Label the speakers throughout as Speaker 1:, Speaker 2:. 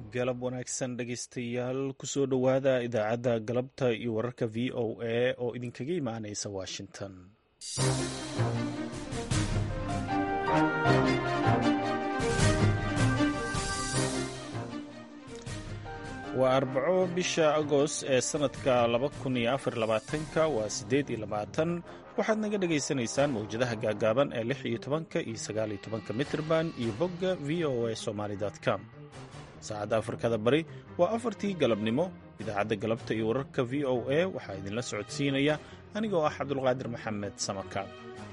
Speaker 1: galab wanaagsan dhegaystayaal kusoo dhowaada idaacadda galabta iyo wararka v o a oo idinkaga imaanaysa washington waa arbaco bisha agost ee sannadka ka waa siddeed iyo labaatan waxaad naga dhagaysanaysaan mawjadaha gaagaaban ee lix iyo tobanka iyo sagaal iyo tobanka mitrban iyo bogga v o a somaly com saacadda afrikada bari waa afartii galabnimo idaacadda galabta iyo wararka v o a waxaa idinla socodsiinaya anigoo ah cabdulqaadir maxamed samakaab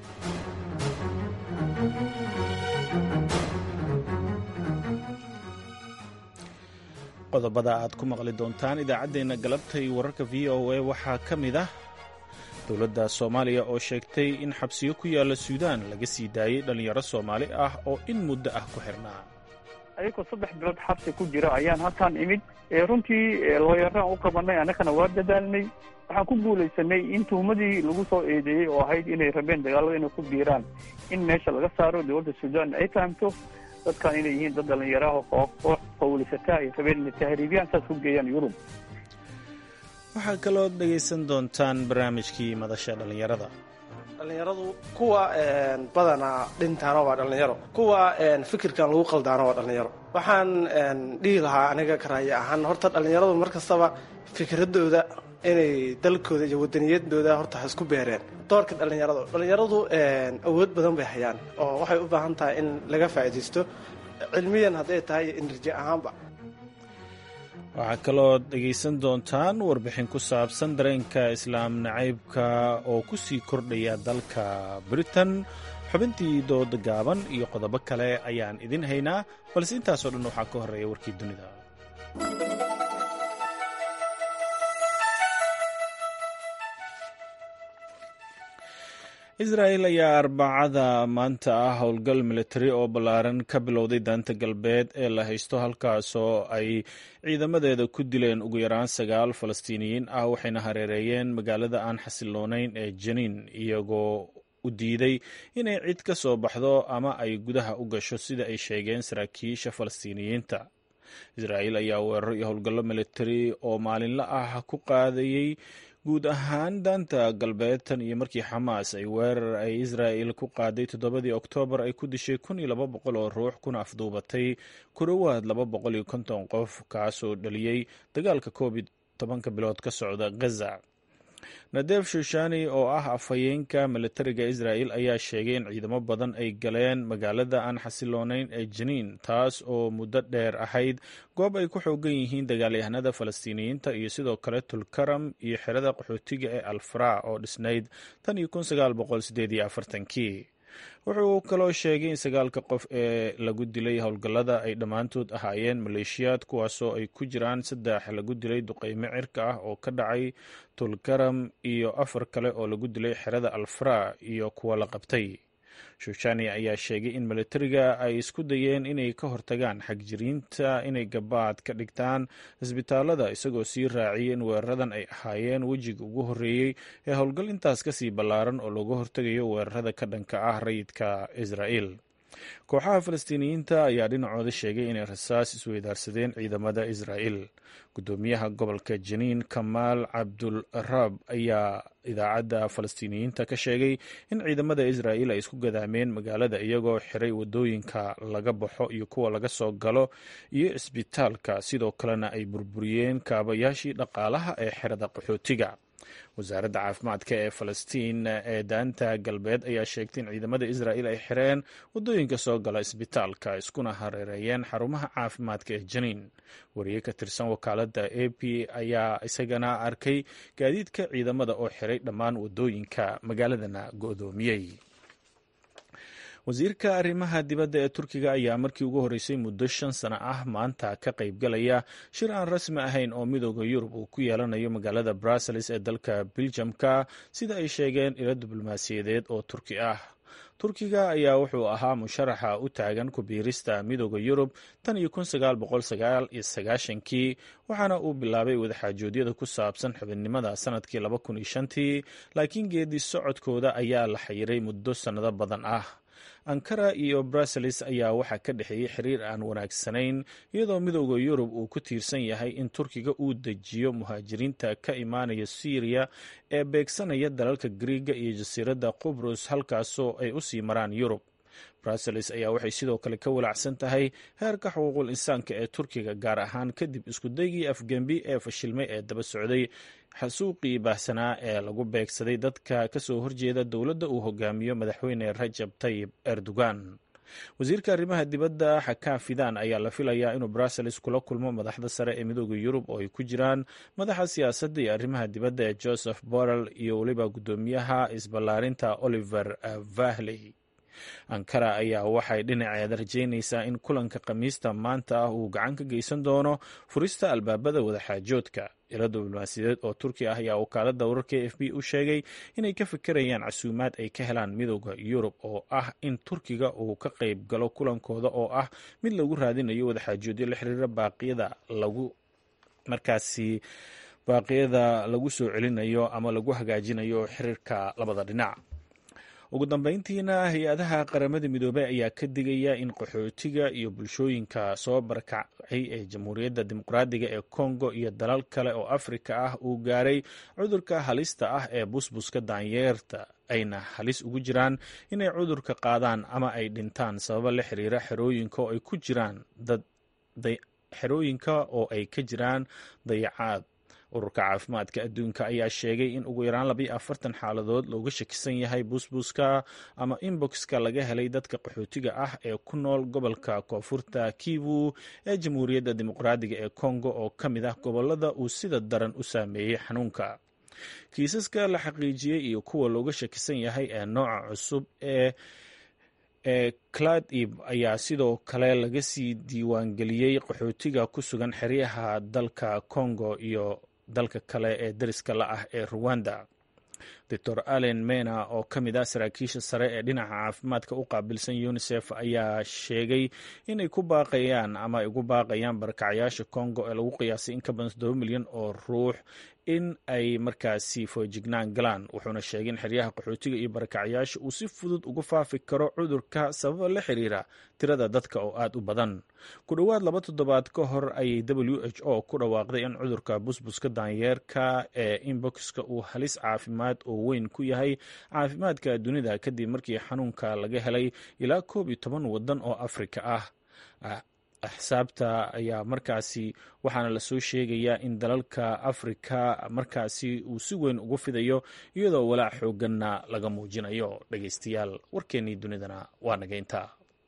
Speaker 1: qodobada aad ku maqli doontaan idaacaddeenna galabta iyo wararka v o a waxaa ka mid ah dowladda soomaaliya oo sheegtay in xabsiyo ku yaalla suudaan laga sii daayey dhallinyaro soomaali ah oo in muddo ah ku xirnaa
Speaker 2: ayagoo saddex bilood xabsi ku jira ayaan halkaan imid runtii looyaraan u qabanay annagana waa dadaalnay waxaan ku guulaysanay in tuhumadii lagu soo eedeeyey oo ahayd inay rabeen dagaalada inay ku biiraan in meesha laga saaro dowladda suudaan ay fahamto dadkan inay yihiin dad dhallinyaraha oo koox qowlisataa ay rabeen inay tahriibiyaan saas ku geeyaan yurub
Speaker 1: waxaa kaloo dhegaysan doontaan barnaamijkii madasha dhallinyarada
Speaker 3: dhallinyaradu kuwa badanaa dhintaana waa dhallinyaro kuwa fikirkan lagu qaldaana waa dhallinyaro waxaan dhihi lahaa aniga karaaye ahaan horta dhallinyaradu mar kastaba fikradooda inay dalkooda iyo wadaniyadooda horta ha isku beereen doorka dhallinyaradu dhallinyaradu awood badan bay hayaan oo waxay u baahan tahay in laga faa'iidaysto cilmiyan hadday tahay iyo enerji ahaanba
Speaker 1: waxaa kaloo dhegaysan doontaan warbixin ku saabsan dareenka islaam nacaybka oo ku sii kordhaya dalka britain xubintii dooda gaaban iyo qodobo kale ayaan idin haynaa balse intaasoo dhan waxaa ka horreeya warkii dunida israa'el ayaa arbacada maanta ah howlgal militari oo ballaaran ka bilowday daanta galbeed ee la haysto halkaasoo ay ciidamadeeda ku dileen ugu yaraan sagaal falastiiniyiin ah waxayna hareereeyeen magaalada aan xasiloonayn ee janiin iyagoo u diiday inay cid ka soo baxdo ama ay gudaha u gasho sida ay sheegeen saraakiisha falastiiniyiinta israa'el ayaa weeraro iyo howlgallo militari oo maalinla ah ku qaadayey guud ahaan daanta galbeed tan iyo markii xamaas ay weerar ay israa'el ku qaaday toddobadii oktoobar ay ku dishay kun iyo laba boqol oo ruux kuna afduubatay ku dhowaad laba boqol iyo konton qof kaasoo dhaliyey dagaalka koob iyo tobanka bilood ka socda gaza nadef shushani oo ah afhayeenka militariga israa'el ayaa sheegay in ciidamo badan ay galeen magaalada aan xasiloonayn ee janiin taas oo muddo dheer ahayd goob ay ku xoogan yihiin dagaalyahanada falastiiniyiinta iyo sidoo kale tulkaram iyo xerada qaxootiga ee alfra oo dhisnayd tan iyo kun sagaal boqol sideed iyo afartankii wuxuu kaloo sheegay in sagaalka qof ee lagu dilay howlgallada ay dhammaantood ahaayeen maleeshiyaad kuwaasoo ay ku jiraan saddex lagu dilay duqeymo cirka ah oo ka dhacay tulkaram iyo afar kale oo lagu dilay xerada alfra iyo kuwa la qabtay shushani ayaa sheegay in militariga ay isku dayeen inay ka hortagaan xagjiriinta inay gabaad ka dhigtaan isbitaalada isagoo sii raaciyay in weeraradan ay ahaayeen wejiga ugu horreeyey ee howlgal intaas kasii ballaaran oo looga hortegayo weerarada ka dhanka ah rayidka israa'el kooxaha falastiiniyiinta ayaa dhinacooda sheegay inay rasaas isweydaarsadeen ciidamada israa'el gudoomiyaha gobolka janiin kamaal cabdulraab ayaa idaacadda falastiiniyiinta ka sheegay in ciidamada israa'el ay isku gadaameen magaalada iyagoo xiray wadooyinka laga baxo iyo kuwa laga soo galo iyo cisbitaalka sidoo kalena ay burburiyeen kaabayaashii dhaqaalaha ee xerada qaxootiga wasaaradda caafimaadka ee falastiin ee daanta galbeed ayaa sheegtay in ciidamada israa'el ay xireen wadooyinka soo gala isbitaalka iskuna hareereeyeen xarumaha caafimaadka ee janiin wariye ka tirsan wakaaladda a p ayaa isagana arkay gaadiidka ciidamada oo xiray dhammaan wadooyinka magaaladana go'doomiyey wasiirka arrimaha dibadda ee turkiga ayaa markii ugu horreysay muddo shan sano ah maanta ka qaybgalaya shir aan rasmi ahayn oo midooda yurub uu ku yeelanayo magaalada brussels ee dalka beljamka sida ay sheegeen ilo diblomaasiyadeed oo turki ah turkiga ayaa wuxuu ahaa musharaxa u taagan ku biirista midooda yurub tan iyo kun sagaal boqol sagaal iyo sagaashankii waxaana uu bilaabay wadaxaajoodyada ku saabsan xubinnimada sanadkii laba kun iyo shantii laakiin geedi socodkooda ayaa la xayiray muddo sannado badan ah ankara iyo brussels ayaa waxaa ka dhexeeyey xiriir aan wanaagsanayn iyadoo midooda yurub uu ku tiirsan yahay in turkiga uu dejiyo muhaajiriinta ka imaanaya syriya ee beegsanaya dalalka griiga iyo jasiiradda qubrus halkaasoo ay usii maraan yurub brussels ayaa waxay sidoo kale ka walacsan tahay heerka xuquuqul insaanka ee turkiga gaar ahaan kadib iskudaygii afgembi ee fashilmay ee daba socday xasuuqii baahsanaa ee lagu beegsaday dadka kasoo horjeeda dowladda uu hogaamiyo madaxweyne rajab tayib erdogan wasiirka arrimaha dibadda xakaa fidan ayaa la filayaa inuu brussels kula kulmo madaxda sare ee midooda yurub oo ay ku jiraan madaxa siyaasadda iyo arrimaha dibadda ee joseph borrell iyo weliba guddoomiyaha isballaarinta oliver vahley ankara ayaa waxay dhinaceeda rajeynaysaa in kulanka khamiista maanta ah uu gacan ka geysan doono furista albaabada wadaxaajoodka ilo diblomaasiyadeed oo turki ah ayaa wakaalada wararka f b u sheegay inay ka fikirayaan casuumaad ay ka helaan midooda yurub oo ah in turkiga uu ka qayb galo kulankooda oo ah mid lagu raadinayo wadaxaajoodyo la xiriira baaqyada lagu markaasi baaqyada lagu soo celinayo ama lagu hagaajinayo xiriirka labada dhinac ugu dambeyntiina hay-adaha qaramada midoobey ayaa ka digaya in qaxootiga iyo bulshooyinka soo barakacay ee jamhuuriyadda dimuqraadiga ee kongo iyo dalal kale oo afrika ah uu gaaray cudurka halista ah ee busbuska daanyeerta ayna halis ugu jiraan inay cudurka qaadaan ama ay dhintaan sababa la xiriira xerooyinka oo ay ku jiraan xerooyinka oo ay ka jiraan dayacaad ururka caafimaadka adduunka ayaa sheegay in ugu yaraan labayo afartan xaaladood looga shakisan yahay busbuska ama inboxka laga helay dadka qaxootiga ah ee ku nool gobolka koonfurta kivu ee jamhuuriyadda dimuqraadiga ee kongo oo ka mid ah gobolada uu sida daran u saameeyey xanuunka kiisaska la xaqiijiyey iyo kuwa looga shakisan yahay ee nooca cusub ee ee cladib ayaa sidoo kale laga sii diiwaangeliyey qaxootiga ku sugan xeryaha dalka congo iyo dalka kale ee dariska la ah ee ruwanda doctor allen mena oo ka mid ah saraakiisha sare ee dhinaca caafimaadka u qaabilsan unisef ayaa sheegay inay ku baaqayaan ama ay ugu baaqayaan barakacayaasha congo ee lagu qiyaasay in ka badan toddoba milyan oo ruux in ay markaasi foojignaan galaan wuxuuna sheegay in xeryaha qaxootiga iyo barakacayaasha uu si fudud ugu faafi karo cudurka sababa la xiriira tirada dadka oo aada u badan ku dhowaad laba toddobaad ka hor ayay w h o ku dhawaaqday in cudurka busbuska daanyeerka ee inboxka uu halis caafimaad oo weyn ku yahay caafimaadka dunida kadib markii xanuunka laga helay ilaa koob iyo toban waddan oo afrika ah axsaabta ayaa markaasi waxaana lasoo sheegayaa in dalalka afrika markaasi uu si weyn ugu fidayo iyadoo walaac xooganna laga muujinayo dhegeystayaal warkeennii dunidana waa nageynta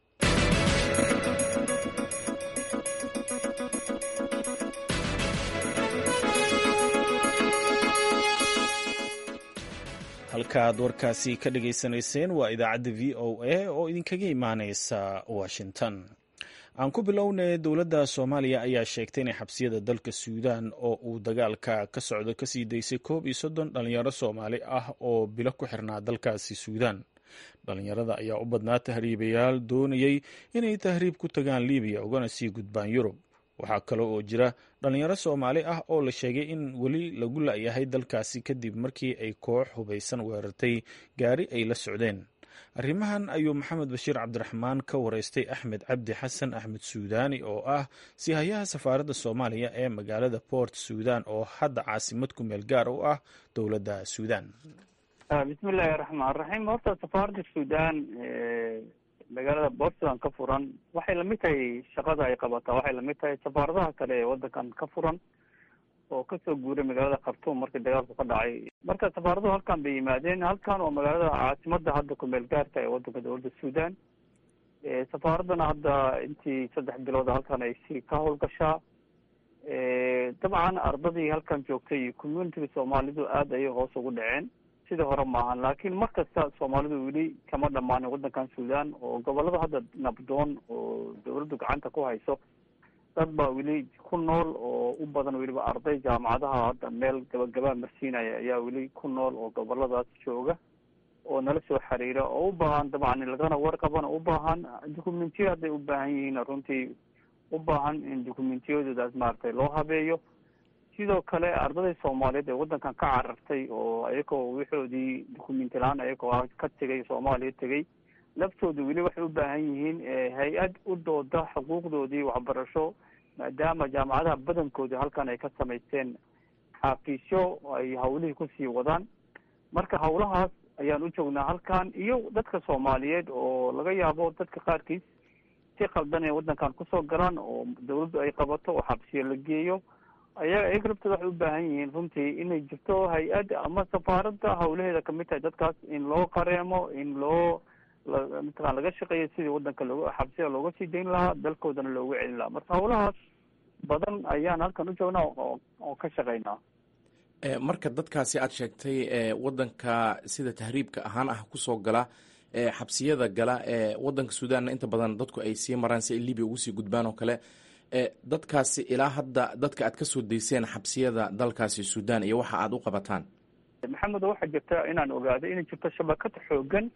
Speaker 1: halkaaad warkaasi ka dhageysanayseen waa idaacadda v o a oo idinkaga imaaneysa washington aan ku bilownay dowladda soomaaliya ayaa sheegtay inay xabsiyada dalka suudaan oo uu dagaalka ka socdo kasii daysay koob iyo soddon dhalinyaro soomaali ah oo bilo ku xirnaa dalkaasi suudaan dhalinyarada ayaa u badnaa tahriibayaal doonayay inay tahriib ku tagaan libiya ugana sii gudbaan yurub waxaa kale oo jira dhalinyaro soomaali ah oo la sheegay in weli lagu la-yahay dalkaasi kadib markii ay koox hubaysan weerartay gaari ay la socdeen arrimahan ayuu maxamed bashiir cabdiraxmaan ka wareystay axmed cabdi xasan axmed suudaani oo ah sihayaha safaaradda soomaaliya ee magaalada port suudan oo hadda caasimad ku meel gaar u ah dowladda suudan
Speaker 2: bismillahi raxmaan raxiim horta safaaradda suudan magaalada port sudan ka furan waxay lamid tahay shaqada ay qabataa waxay lamid tahay safaaradaha kale ee wadankan ka furan oo kasoo guuray magaalada khartuum markii dagaalku ka dhacay marka safaaraduhu halkan bay yimaadeen halkan waa magaalada caasimada hadda kumeel gaarka ee wadanka dowladda suudan safaaradana hadda intii saddex bilooda halkan ay si ka howlgashaa dabcan ardadii halkan joogtay iyo communitiga soomaalidu aada ayay hoos ugu dhaceen sidii hore maahan laakiin mar kasta soomaalidu weli kama dhamaanin wadankan suudan oo gobolada hadda nabdoon oo dawladdu gacanta ku hayso dad baa weli ku nool oo u badan weliba arday jaamacadaha hadda meel gabagabaa marsiinaya ayaa weli ku nool oo goboladaas jooga oo nala soo xiriira oo u baahan dabcan in lagana warqabana u baahan documentiyo hadday u baahan yihiin runtii u baahan in documentiyadoodaas maaragtay loo habeeyo sidoo kale ardaday soomaaliyeed ee wadankan ka carartay oo ayagoo wixoodii documenti la-aan ayagoo ah ka tegay soomaaliya tegay laftooda weli waxay u baahan yihiin hay-ad u dooda xuquuqdoodii waxbarasho maadaama jaamacadaha badankooda halkan ay ka samaysteen xafiisyo ay hawlihii kusii wadaan marka hawlahaas ayaan u joognaa halkan iyo dadka soomaaliyeed oo laga yaabo dadka qaarkiis si qaldan inay waddankan kusoo galaan oo dawladdu ay qabato oo xabsiyo la geeyo ayaga iyaga laftooda waxay u baahan yihiin runtii inay jirto hay-ad ama safaaradda hawlaheeda kamid tahay dadkaas in loo qareemo in loo mataqan laga shaqeeyo sidii waddanka looga xabsiga looga sii dayn lahaa dalkoodana loogu celin lahaa marka hawlahaas badan ayaan halkan u joognaa oo ka shaqeynaa
Speaker 4: marka dadkaasi aad sheegtay waddanka sida tahriibka ahaan ah kusoo gala xabsiyada gala waddanka suudanna inta badan dadku ay sii maraan si ay libiya ugu sii gudbaan oo kale dadkaasi ilaa hadda dadka aad kasoo dayseen xabsiyada dalkaasi suudan iyo waxa aad u qabataan
Speaker 2: maxamed waxaa jirta inaan ogaaday inay jirto shabakad xoogan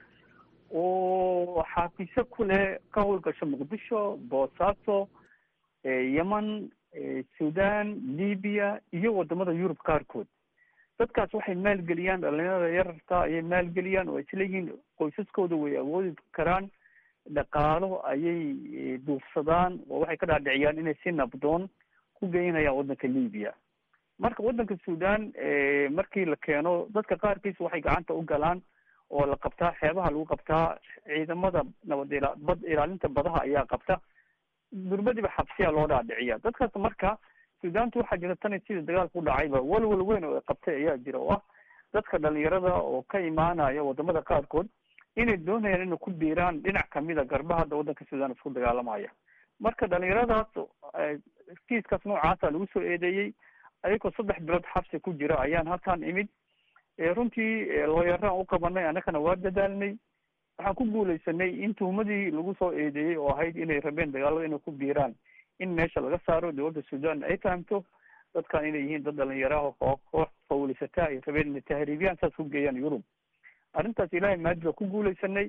Speaker 2: oo xaafisyo ku leh ka howlgasho muqdisho boosaaso yemen sudan libiya iyo wadamada yurub qaarkood dadkaas waxay maalgeliyaan dhalinyarada yararta ayay maalgeliyaan oo isleeyihiin qoysaskooda way awoodi karaan dhaqaalo ayay duufsadaan oo waxay ka dhaadhiciyaan inay si nabdoon ku geynayaan waddanka libiya marka waddanka sudan markii la keeno dadka qaarkiis waxay gacanta u galaan oo la qabtaa xeebaha lagu qabtaa ciidamada nabad ila bad ilaalinta badaha ayaa qabta durbadiba xabsiya loo dhaadhiciya dadkaas marka sudaantu waxaa jira tani sida dagaalka u dhacayba walwal weyn oo ay qabtay ayaa jira oo ah dadka dhalinyarada oo ka imaanaya wadamada qaarkood inay doonayaan inay ku biiraan dhinac kamida garba hadda waddanka sudan isku dagaalamaya marka dhalinyaradaas kiiskaas noocaasa lagu soo eedeeyey ayagoo saddex bilood xabsi ku jira ayaan halkan imid runtii looyaraan u qabanay annagana waa dadaalnay waxaan ku guuleysanay in tuhumadii lagu soo eedeeyey oo ahayd inay rabeen dagaalada inay ku biiraan in meesha laga saaro dowladda sudan ay fahamto dadkan inay yihiin dad dhalinyaraha oo koox fawlisataa ay rabeen inay tahriibiyaan saas ku geeyaan yurub arrintaas ilaahay maadi baa ku guuleysanay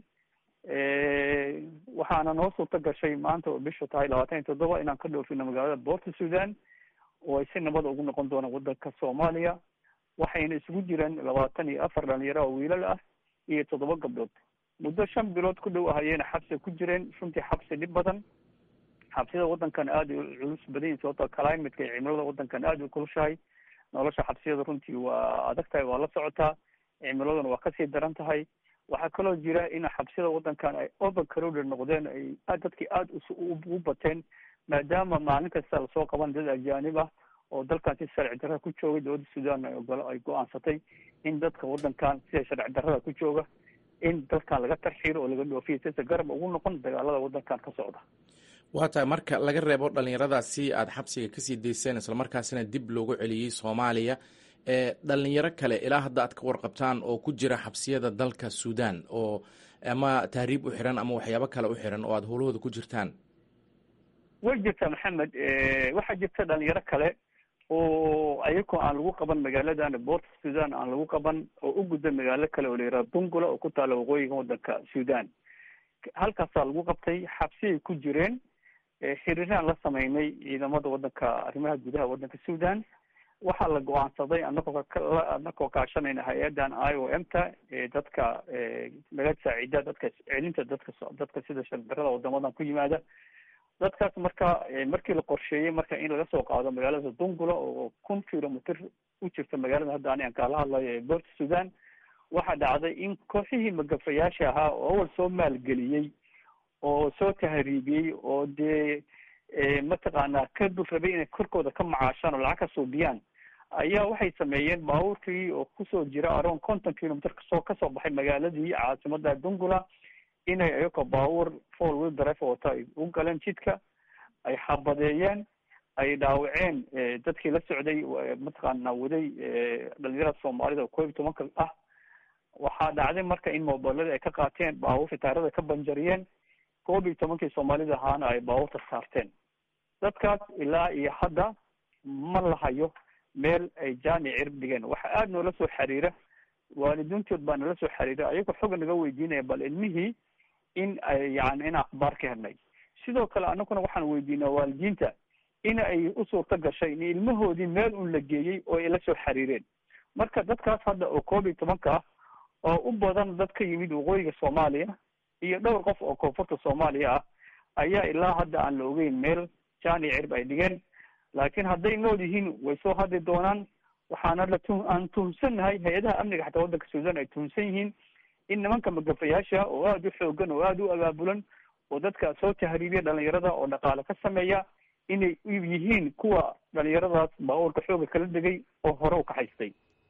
Speaker 2: waxaana noo suurta gashay maanta oo bishu tahay labaatan iyo toddoba inaan ka dhoofino magaalada boorta sudan oo ay si nabada ugu noqon doonaan waddanka soomaaliya waxayna isugu jireen labaatan iyo afar dhalinyaro oo wiilal ah iyo toddoba gabdhood muddo shan bilood ku dhow ahayeyna xabsi ku jireen runtii xabsi dhib badan xabsiyada waddankan aada u culus badan yihin sababto climateka iyo cimilada waddankan aada u kulushahay nolosha xabsiyada runtii waa adag tahay waa la socotaa cimiladuna waa kasii daran tahay waxaa kaloo jira in xabsiyada waddankan ay overcrowded noqdeen ay dadkii aada u bateen maadaama maalin kasta lasoo qaban dad ajaanib ah oo dalkan si sharci darrada ku joogay dowladda sudan ay go-aansatay in dadka waddankan sida sharci darrada ku jooga in dalkan laga tarxiiro oo laga dhoofiyo sisa garab ugu noqon dagaalada waddankan ka socda
Speaker 4: waa tahay marka laga reebo dhalinyaradaasi aada xabsiga kasii dayseen islamarkaasina dib loogu celiyey soomaaliya dhalinyaro kale ilaa hadda aad ka warqabtaan oo ku jira xabsiyada dalka sudan oo ama tahriib u xiran ama waxyaabo kale u xiran oo aada howlahooda ku jirtaan
Speaker 2: way jirtaa maxamed waxaa jirta dhalinyaro kale oo ayagoo aan lagu qaban magaaladan boorta sudan aan lagu qaban oo u gudba magaalo kale oo la yihahdo dungula oo ku taala waqooyiga waddanka sudan halkaasaa lagu qabtay xabsiyay ku jireen xiriiraan la sameynay ciidamada waddanka arrimaha gudaha waddanka sudan waxaa la go-aansaday anagoo anagoo kaashanayna hay-adan i o m ta dadka naga saacida dadka celinta dadka dadka sida shardarada wadamadan ku yimaada dadkaas marka markii la qorsheeyey marka in laga soo qaado magaalada dungula oo kun kilomitr u jirta magaalada hadda ani aan kaala hadlayo ee boorta sudan waxaa dhacday in kooxihii magafayaasha ahaa oo awal soo maalgeliyey oo soo tahriibiyey oo dee mataqaanaa ka dul rabay inay korkooda ka macaashaan oo lacag ka suubiyaan ayaa waxay sameeyeen baabuurkii oo kusoo jira around conton kilomitr kasoo kasoo baxay magaaladii caasimada dungula inay ayagoo baabuur four wheel drive wata ay u galeen jidka ay xabadeeyeen ay dhaawaceen dadkii la socday mataqaana waday dhalinyarada soomaalida oo koob iyo tobanka ah waxaa dhacday marka in mobilada ay ka qaateen baabuurta taarada ka banjariyeen koob iyo tobankii soomaalida ahaana ay baabuurta saarteen dadkaas ilaa iyo hadda ma lahayo meel ay jaani cirib dhigeen waxa aada noola soo xiriira waalidiintood baa nala soo xiriira ayagoo xooga naga weydiinaya bal ilmihii in ay yani in akhbaar ka helnay sidoo kale anaguna waxaan weydiinaa waalidiinta in ay u suurta gashay in ilmahoodii meel un la geeyey oo ay la soo xiriireen marka dadkaas hadda oo koob iyo tobanka ah oo u badan dad ka yimid waqooyiga soomaaliya iyo dhowr qof oo koonfurta soomaaliya ah ayaa ilaa hadda aan la ogeyn meel jaan iyo cirb ay dhigeen laakiin hadday nool yihiin way soo hadli doonaan waxaana la tu aan tuhunsannahay hay-adaha amniga xataa waddanka suudan ay tuhunsan yihiin in nimanka magafayaasha oo aada u xoogan oo aada u abaabulan oo dadka soo tahriibiya dhalinyarada oo dhaqaale ka sameeya inay yihiin kuwa dhalinyaradaas baabuurka xooga kala degay oo hore u kaxaystay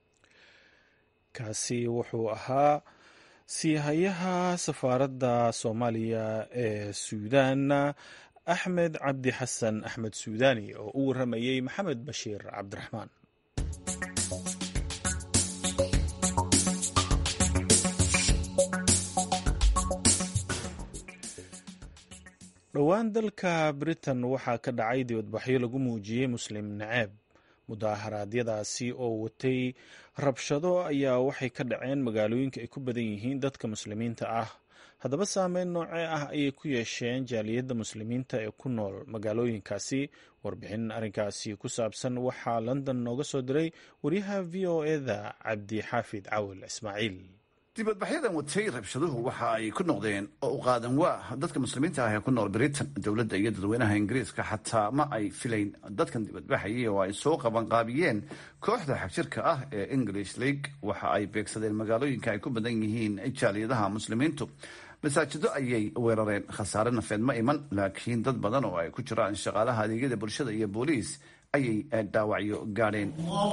Speaker 1: kaasi wuxuu ahaa siihayaha safaaradda soomaaliya ee suudan axmed cabdi xasan axmed suudani oo u warramayey maxamed bashiir cabdiraxmaan dhowaan dalka britain waxaa ka dhacay dibadbaxyo lagu muujiyey muslim naceeb mudaaharaadyadaasi oo watay rabshado ayaa waxay ka dhaceen magaalooyinka ay ku badan yihiin dadka muslimiinta ah haddaba saameyn noocee ah ayay ku yeesheen jaaliyadda muslimiinta ee ku nool magaalooyinkaasi warbixin arrinkaasi ku saabsan waxaa london nooga soo diray wariyaha v o eda cabdi xaafid cawil ismaaciil
Speaker 5: dibadbaxyadan watay rabshaduhu waxa ay ku noqdeen oo u qaadan waa dadka muslimiinta ah ee ku nool britain dowladda iyo dadweynaha ingiriiska xataa ma ay filayn dadkan dibadbaxayay oo ay soo qabanqaabiyeen kooxda xagjirka ah ee english league waxa ay beegsadeen magaalooyinka ay ku badan yihiin jaaliyadaha muslimiintu masaajido ayay weerareen khasaare nafeed ma iman laakiin dad badan oo ay ku jiraan shaqaalaha adeegyada bulshada iyo booliis ayay dhaawacyo gaadheen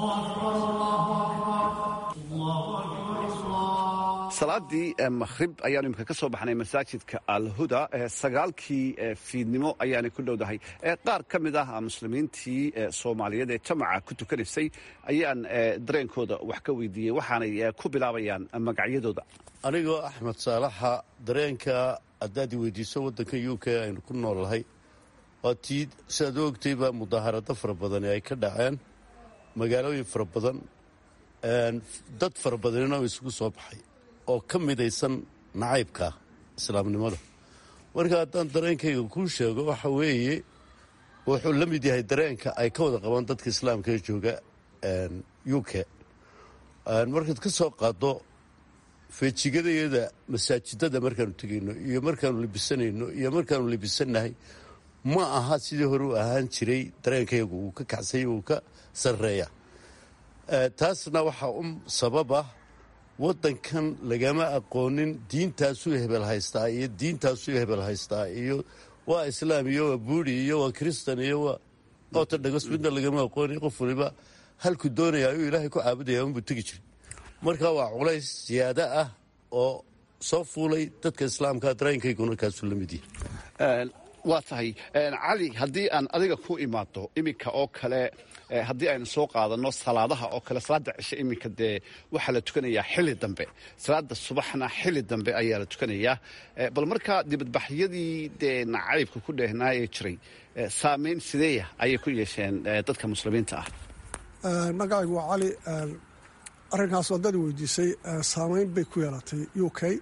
Speaker 5: salaadii makhrib ayaanu imika ka soo baxnay masaajidka alhuda sagaalkii fiidnimo ayaanay ku dhowdahay qaar ka mid ah muslimiintii soomaaliyeed ee jamaca ku tukanaysay ayaan dareenkooda wax ka weydiiyey waxaanay ku bilaabayaan magacyadooda
Speaker 6: anigoo axmed saalaxa dareenka haddaad i weydiiso waddanka u k aynu ku noolnahay waa tii siaad u ogtayba mudaaharado fara badani ay ka dhaceen magaalooyin fara badan dad fara badanina oo isugu soo baxay oo ka midaysan nacaybka islaamnimada marka haddaan dareenkayga kuu sheego waxa weeye wuxuu la mid yahay dareenka ay ka wada qabaan dadka islaamka ee jooga u k markaad ka soo qaado feejigadayada masaajidada markaanu tegayno iyo markaanu libisanayno iyo markaanu libisannahay ma aha sidii hore u ahaan jiray dareenkaygu uu ka kacsay uu ka sarreeya taasna waxaa u sababa waddankan lagama aqoonin diintaasuu hebel haystaa iyo diintaasuu hebel haystaa iyo waa islaam iyo waa buuri iyo waa kristan iyo waa ortodogos midna lagama aqoonin qof waliba halku doonaya ayuu ilaahay ku caabudaya unbuu tegi jiray marka waa culays siyaado ah oo soo fuulay dadka islaamka dareenkayguna kaasuu la mid yahay
Speaker 5: waa tahay cali haddii aan adiga ku imaado iminka oo kale haddii aynu soo qaadano salaadaha oo kale salaada cishe iminka dee waxaa la tukanayaa xili dambe salaada subaxna xili dambe ayaa la tukanayaa bal markaa dibadbaxyadii dee nacaybka ku dheehnaayee jiray saameyn sideeya ayay ku yeesheen dadka muslimiinta ah
Speaker 7: magacaygu waa cali arrinkaas waddada weydiisay saameyn bay ku yeelatay u k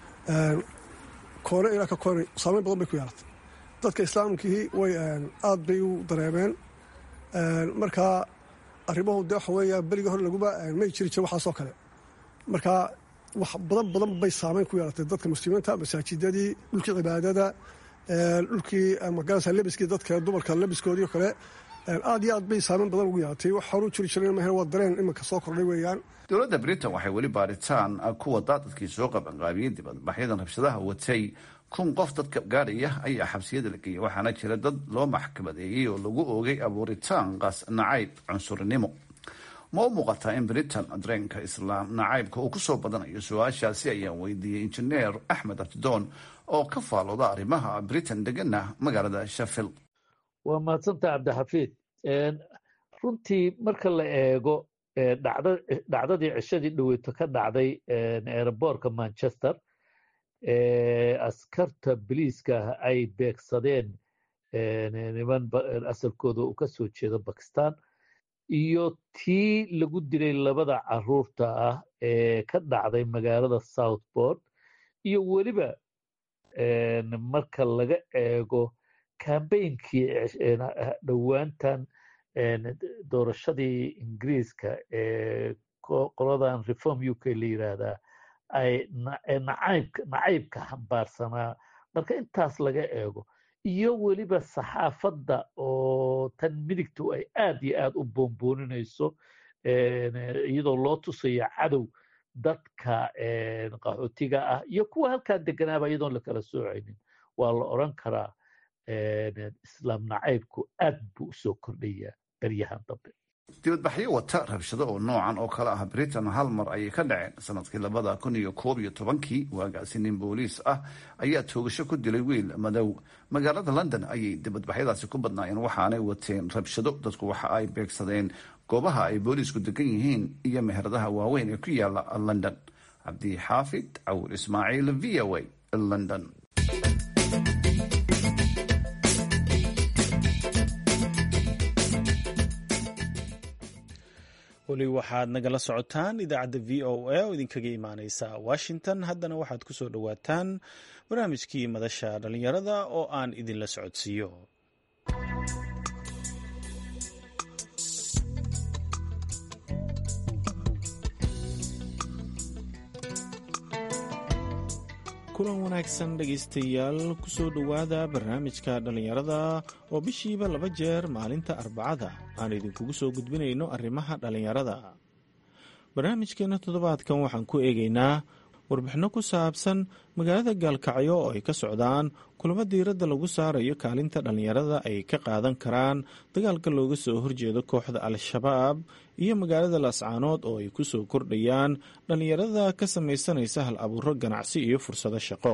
Speaker 7: koone ilaa ka koone saameyn badan bay ku yeelatay dadka islaamkii way aad bay u dareemeen markaa arrimahu de waxa weeya berigii hore laguma may jiri jire waxaasoo kale markaa wax badan badan bay saameyn ku yeelatay dadka muslimiinta masaajidadii dhulkii cibaadada dhulkii magaranaysa lebiskii dadka dumarka lebiskoodii o kale aad iyo aad bay saameyn badan ugu yeelatay wax horu jiri jiren mahe waa dareen iminka soo kordhay weeyaan
Speaker 5: dowladda britain waxay weli baaritaan ku wadaa dadkii soo qabanqaabiyey dibadbaxyadan rabshadaha watay kun qof dadka gaadhaya ayaa xabsiyada la geeyay waxaana jira dad loo maxkamadeeyey oo lagu oogay abuuritaan qaas nacayb cunsurinimo ma u muuqataa in britain dareenka islaam nacaybka uu ku soo badanayo su-aashaasi ayaan weydiiyey injineer axmed abdidoon oo ka faalooda arrimaha britain degana magaalada sheffield
Speaker 8: waa mahadsantaha cabdixafiid runtii marka la eego dhacdadii cishadii dhaweyto ka dhacday eeraboorka manchester askarta biliiska ay beegsadeen niman asalkooda uu ka soo jeedo bakistan iyo tii lagu dilay labada caruurta ah ee ka dhacday magaalada southport iyo weliba marka laga eego kambeynkii dhowaantan doorashadii ingiriiska ee qoladan reform u k la yiraahdaa ay nacaybka nacaybka xambaarsanaa marka intaas laga eego iyo weliba saxaafadda oo tan midigtu ay aad iyo aad u boonbooninayso iyadoo loo tusayo cadow dadka qaxootiga ah iyo kuwa halkan deganaaba iyadoon lakala soocaynin waa la odran karaa islaam nacaybku aad buu usoo kordhayaa beryahan dambe
Speaker 5: dibadbaxyo wata rabshado oo noocan oo kale ah britain hal mar ayay ka dhaceen sanadkii labada kun iyo koob iyo tobankii waagaasi nin booliis ah ayaa toogasho ku dilay wiil madow magaalada london ayay dibadbaxyadaasi ku badnaayeen waxaanay wateen rabshado dadku waxa ay beegsadeen goobaha ay booliisku degan yihiin iyo meheradaha waaweyn ee ku yaala london cabdi xaafid cawur ismaaciil v o a london
Speaker 1: weli waxaad nagala socotaan idaacadda v o a oo idinkaga imaaneysa washington haddana waxaad ku soo dhowaataan barnaamijkii madasha dhallinyarada oo aan idinla socodsiiyo kulan wanaagsan dhegaystayaal kusoo dhowaada barnaamijka dhallinyarada oo bishiiba laba jeer maalinta arbacada aan idinkugu soo gudbinayno arrimaha dhallinyarada barnaamijkeena toddobaadkan waxaan ku eegaynaa warbixinno ku saabsan magaalada gaalkacyo oo ay ka socdaan kulamo diiradda lagu saarayo kaalinta dhallinyarada ay ka qaadan karaan dagaalka looga soo horjeedo kooxda al-shabaab iyo magaalada laascaanood oo ay ku soo kordhayaan dhallinyarada ka samaysanaysa hal abuuro ganacsi iyo fursado shaqo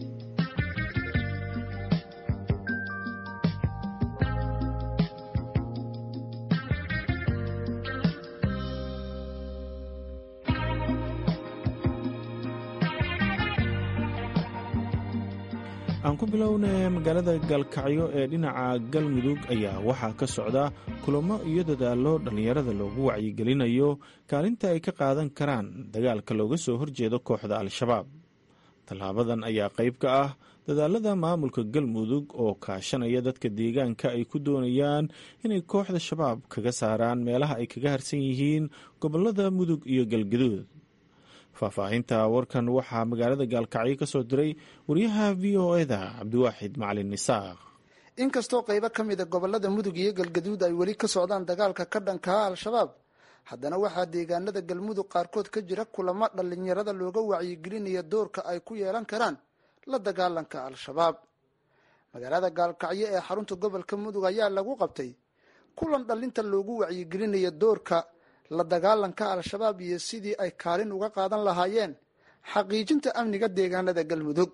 Speaker 1: aan ku bilownay magaalada gaalkacyo ee dhinaca galmudug ayaa waxaa ka socda kulamo iyo dadaallo dhallinyarada loogu wacyigelinayo kaalinta ay ka qaadan karaan dagaalka looga soo horjeedo kooxda al-shabaab tallaabadan ayaa qayb ka ah dadaalada maamulka galmudug oo kaashanaya dadka deegaanka ay ku doonayaan inay kooxda shabaab kaga saaraan meelaha ay kaga harsan yihiin gobolada mudug iyo galgaduud faahfaahinta warkan waxaa magaalada gaalkacyo ka soo diray wariyaha v o eda cabdiwaaxid macalin nisaaq
Speaker 9: inkastoo qaybo ka mida gobolada mudug iyo galgaduud ay weli ka socdaan dagaalka ka dhankaa al-shabaab haddana waxaa deegaanada galmudug qaarkood ka jira kulamo dhallinyarada looga wacyigelinaya doorka ay ku yeelan karaan la dagaalanka al-shabaab magaalada gaalkacyo ee xarunta gobolka mudug ayaa lagu qabtay kulan dhallinta loogu wacyigelinaya doorka la dagaalanka al-shabaab iyo sidii ay kaalin uga qaadan lahaayeen xaqiijinta amniga deegaanada galmudug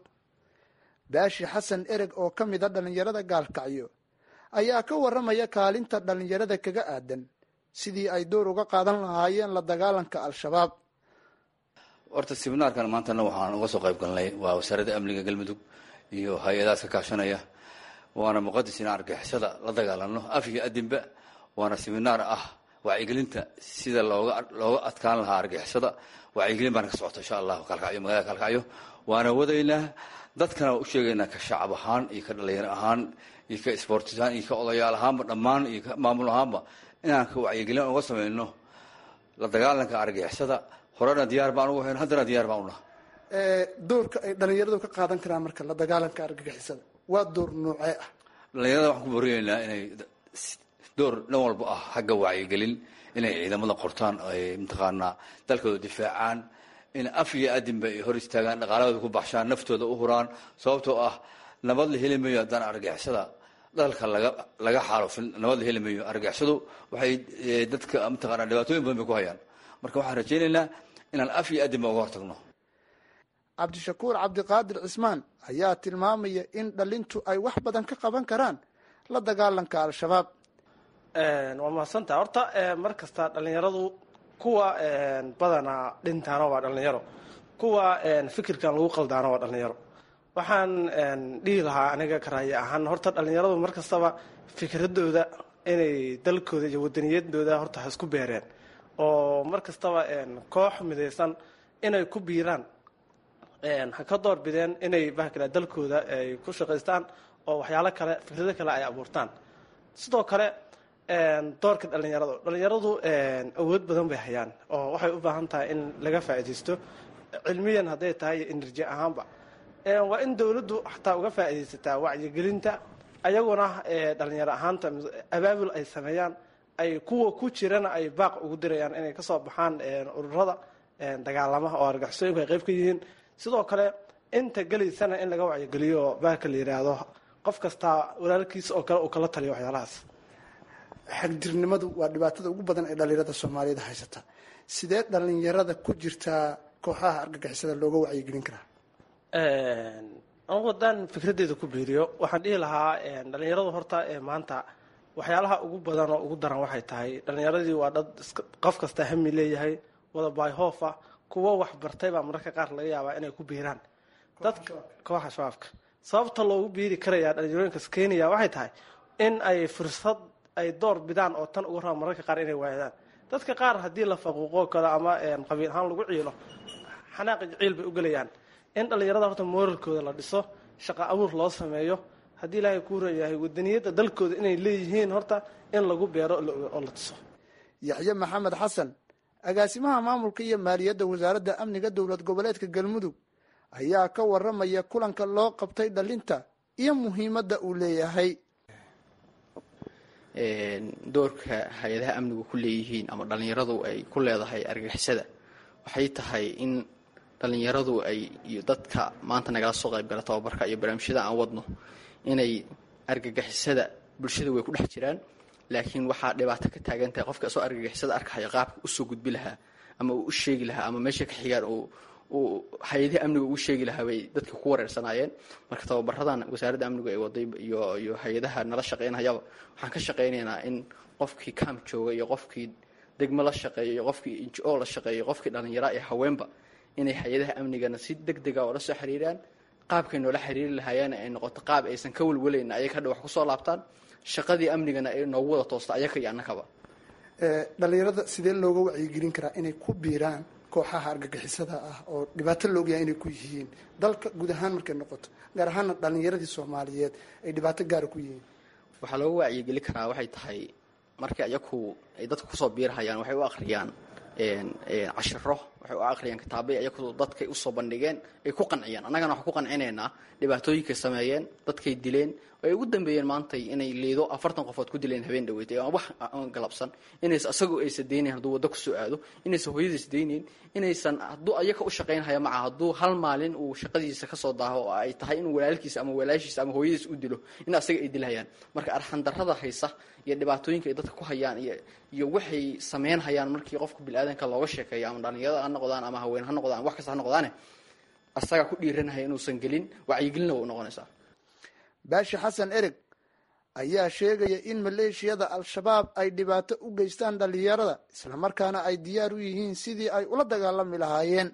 Speaker 9: baashi xasan ereg oo ka mid a dhallinyarada gaalkacyo ayaa ka warramaya kaalinta dhallinyarada kaga aadan sidii ay door uga qaadan lahaayeen la dagaalanka al-shabaab
Speaker 10: horta sibinaarkan maantana waxaan uga soo qayb galnay waa wasaaradda amniga galmudug iyo hay-adahaas ka kaashanaya waana muqadis in argixisada la dagaalano af iyo adinba waana siminaar ah wacyigelinta sida looga looga adkaan lahaa argixisada wacyigelin baana ka socota insha allahu kaalkacyo magaalada kaalkacyo waana wadaynaa dadkana waa u sheegaynaa ka shacab ahaan iyo ka dhalinyaro ahaan iyo ka isboortisahaan iyo ka odayaal ahaanba dhammaan iyo ka maamul ahaanba inaan ka wacyigelin uga samayno la dagaalanka argixisada horena diyaar baan ugu hayn haddana diyaar baan unaha
Speaker 9: doorka ay dhallinyaradu ka qaadan karaan marka la dagaalanka argagixisada waa door noocee ah
Speaker 10: dhalinyarada waxaan ku boriyeynaa inay door dhan walba ah xagga wacyigelin inay ciidamada qortaan ay mataqaanaa dalkooda difaacaan in af iyo adinba ay hor istaagaan dhaqaalahooda ku baxshaan naftooda u huraan sababtoo ah nabad la heli mayo haddaan argixisada dalka laga laga xaalufin nabad la heli mayo argixisadu waxay dadka mataqaanaa dhibaatooyin badan bay ku hayaan marka waxaan rajaynaynaa inaan af iyo adinba uga hortagno
Speaker 9: cabdishakuur cabdiqaadir cismaan ayaa tilmaamaya in dhalintu ay wax badan ka qaban karaan la dagaalanka al-shabaab
Speaker 3: waa mahadsantaha horta mar kasta dhallinyaradu kuwa badanaa dhintaana waa dhallinyaro kuwa fikirkan lagu qaldaana waa dhallinyaro waxaan dhihi lahaa aniga karaaye ahaan horta dhallinyaradu mar kastaba fikradooda inay dalkooda iyo wadaniyadooda horta ha isku beereen oo mar kastaba koox midaysan inay ku biiraan ha ka door bideen inay bahkale dalkooda ay ku shaqaystaan oo waxyaalo kale fikrado kale ay abuurtaan sidoo kale doorka dhalinyaradu dhalinyaradu awood badan bay hayaan oo waxay u baahan tahay in laga faa'iidaysto cilmiyan hadday tahay iyo enerji ahaanba waa in dowladdu xataa uga faa'iidaysataa wacyigelinta ayaguna dhalinyaro ahaanta abaabul ay sameeyaan ay kuwa ku jirana ay baaq ugu dirayaan inay kasoo baxaan ururada dagaalamaha oo argixisooyinku ay qayb ka yihiin sidoo kale inta gelaysana in laga wacyigeliyo oo baaka la yidhaahdo qof kastaa walaalkiisa oo kale uu kala taliyo waxyaalahaas
Speaker 9: xagdirnimadu waa dhibaatada ugu badan ee dhalinyarada soomaaliyada haysata sidee dhalinyarada ku jirtaa kooxaha argagixisada looga wacyigelin karaa
Speaker 3: anigu haddaan fikradeyda ku biiriyo waxaan dhihi lahaa dhalinyaradu horta ee maanta waxyaalaha ugu badan oo ugu daran waxay tahay dhalinyaradii waa dad qof kasta hami leeyahay wada baayhoofa kuwo wax bartay baa mararka qaar laga yaabaa inay ku biiraan dadka kooxa shabaabka sababta loogu biiri karayaa dhalinyarooyinkas kenya waxay tahay in ay fursad ay door bidaan oo tan uga raba mararka qaar inay waayadaan dadka qaar haddii la faquuqo kale ama qabiil ahaan lagu ciilo xanaaqi ciil bay u gelayaan in dhalinyarada horta mooralkooda la dhiso shaqo abuur loo sameeyo haddii ilaahay kuu reeyahay wadaniyadda dalkooda inay leeyihiin horta in lagu beero oo la dhiso
Speaker 9: yaxye maxamed xasan agaasimaha maamulka iyo maaliyadda wasaaradda amniga dowlad goboleedka galmudug ayaa ka waramaya kulanka loo qabtay dhalinta iyo muhiimadda uu leeyahay
Speaker 11: doorka hay-adaha amnigu ku leeyihiin ama dhallinyaradu ay ku leedahay argagixisada waxay tahay in dhallinyaradu ay iyo dadka maanta nagala soo qaybgala tababarka iyo barnaamijyada aan wadno inay argagixisada bulshada way ku dhex jiraan laakiin waxaa dhibaato ka taagan tahay qofka isoo argagixisada arkahaya qaabka usoo gudbi lahaa ama uu u sheegi lahaa ama meesha ka xigaan uu hay-adaha amniga ugu sheegi lahaa bay dadka ku wareersanaayeen marka tababaradan wasaaradda amnigu ay waday iyo iyo hay-adaha nala shaqaynayaba waxaan ka shaqaynaynaa in qofkii camp jooga iyo qofkii degmo la shaqeeya iyo qofkii injo la shaqeeya qofkii dhallinyara iyo haweenba inay hay-adaha amnigana si deg dega oo la soo xiriiraan qaabkay noola xiriiri lahaayeen ay noqoto qaab aysan ka welwelayn ayaga hadha wax kusoo laabtaan shaqadii amnigana ay noogu wada toosta ayaka iyo annakaba
Speaker 9: dhalinyarada sidee looga wacyigelin karaa inay ku biiraan kooxaha argagixisada ah oo dhibaato laogyahay inay ku yihiin dalka guud ahaan markay noqoto gaar ahaana dhalinyaradii soomaaliyeed ay dhibaato gaara ku yihiin
Speaker 11: waxaa looga wacyigeli karaa waxay tahay markii ayaku ay dadka kusoo biirhayaan waxay u akhriyaan cashiro waxay u akhriyaan kitaabay ayaku dadkay usoo bandhigeen ay ku qanciyaan annagana waxaan ku qancinaynaa dhibaatooyinkay sameeyeen dadkay dileen ay ugu dambeeyeen maantay inay liido afartan qofood ku dileen habeen dhaweetay aan wax aan galabsan inays asagoo aysa daynayn hadduu waddo kusoo aado inaysan hooyadiis daynayn inaysan hadduu ayaka u shaqaynhaya maca hadduu hal maalin uu shaqadiisa kasoo daaho oo ay tahay inuu walaalkiisa ama walaashiisa ama hooyadiis u dilo in asaga ay dilhayaan marka arxandarrada haysa iyo dhibaatooyinka ay dadka ku hayaan iyo iyo waxay sameyn hayaan markii qofka bili-aadanka looga sheekeeyo ama dhalinyarada ha noqdaan ama haween ha noqdaan wax kasta ha noqdaane asagaa ku dhiiranhaya inuusan gelin wacyigelina way u noqonaysaa
Speaker 9: baashi xasan ereg ayaa sheegaya in maleeshiyada al-shabaab ay dhibaato u geystaan dhalinyarada islamarkaana ay diyaar u yihiin sidii ay ula dagaalami lahaayeen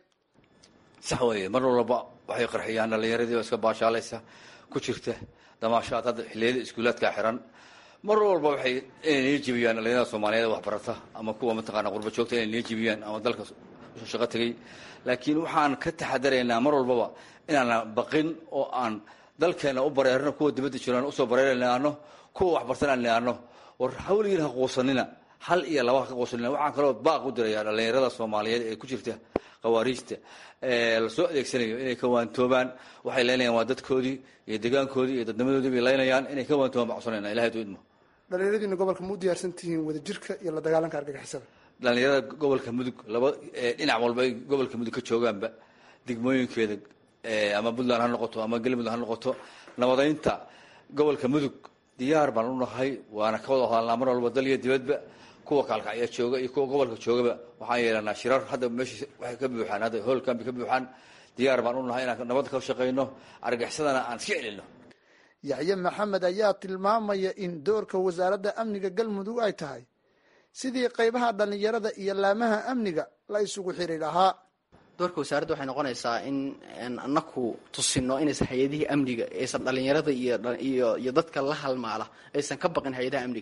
Speaker 10: sax weeye mar walba waxay qarxiyaan dhalinyaradii oo iska baashaalaysa ku jirta damaashaad hadda xilliyada iskuulaadka xiran mar walba waxay inay niga jibiyaan dhalinyarada soomaaliyeed waxbarata ama kuwa mataqaana qurba joogta inay niga jibiyaan ama dalka usoo shaqo tegay laakiin waxaan ka taxadaraynaa mar walbaba inaana baqin oo aan dalkeena u bareerino kuwa dibadda jiraan usoo bareerinaano kuwa waxbartan aan niaano war hawligiin ha quusanina hal iyo laba ha ka quusanina waxaan kaloo baaq u dirayaa dhalinyarada soomaaliyeed ee ku jirta khawaariijta lasoo adeegsanayo inay ka waantoobaan waxay leynayaan waa dadkoodii iyo degaankoodii iyo dadnimadoodii bay leynayaan inay ka waantoobaan baan codsanayna ilahay du idmo
Speaker 9: dhalinyaradiina gobolka ma u diyaarsan tihiin wadajirka iyo la dagaalanka argagixisada
Speaker 10: dhalinyarada gobolka mudug laba dhinac walba ay gobolka mudug ka joogaanba degmooyinkeeda ama puntland ha noqoto ama galmudug ha noqoto nabadaynta gobolka mudug diyaar baan u nahay waana ka wada hadalnaa mar walba dal iyo dibadba kuwa kaalkacya jooga iyo kuwa gobolka joogaba waxaan yeelanaa shirar hadda meesha waxay ka buuxaan hadda hoolkan bay ka buuxaan diyaar baan u nahay inaan nabad ka shaqayno argixsadana aan iska celino
Speaker 9: yaxye maxamed ayaa tilmaamaya in doorka wasaaradda amniga galmudug ay tahay sidii qaybaha dhalinyarada iyo laamaha amniga la isugu xiri lahaa
Speaker 11: doorka wasaaradda waxay noqonaysaa in anaku tusino inaysan hay-adihii amniga aysan dhalinyarada iyo iyo iyo dadka la halmaala aysan ka baqin hay-adaha amniga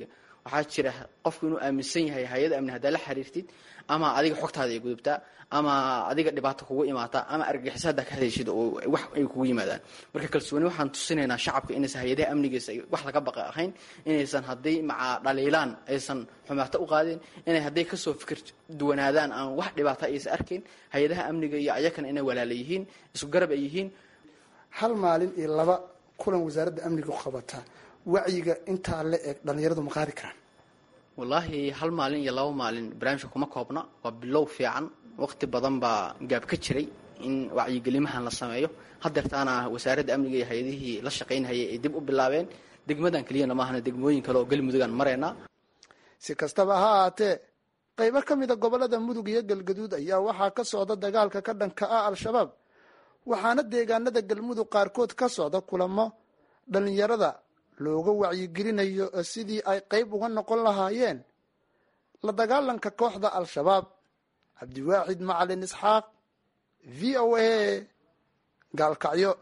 Speaker 11: waxaa jira qofku inuu aaminsan yahay hay-ada amni haddaa la xiriirtid ama adiga xogtaada ay gudubtaa ama adiga dhibaato kugu imaataa ama argagixisa haddaa ka hadashid oo wax ay kugu yimaadaan marka kalsooni waxaan tusinaynaa shacabka inaysan hay-adaha amnigiisa wax laga baqa ahayn inaysan hadday maca dhaliilaan aysan xumaato u qaadeen inay hadday kasoo fikir duwanaadaan aan wax dhibaato aysan arkayn hay-adaha amniga iyo ayakana inay walaala yihiin isku garab ay yihiin
Speaker 9: hal maalin iyo laba kulan wasaaradda amniga qabataa wacyiga intaa la eg dhallinyaradu ma qaadi karaan
Speaker 11: wallaahi hal maalin iyo laba maalin barnaamijka kuma koobna waa bilow fiican waqti badan baa gaab ka jiray in wacyigelimahan la sameeyo hadeertaana wasaaradda amniga iyo hay-adihii la shaqaynhayay ay dib u bilaabeen degmadan keliyana maahana degmooyin kale oo galmudugaan maraynaa
Speaker 9: si kastaba ha ahaatee qaybo ka mida gobollada mudug iyo galgaduud ayaa waxaa ka socda dagaalka ka dhanka ah al-shabaab waxaana deegaanada galmudug qaarkood ka socda kulamo dhallinyarada looga wacyigelinayo sidii ay qayb uga noqon lahaayeen la dagaalanka kooxda al-shabaab cabdiwaaxid macalin isxaaq v o a gaalkacyo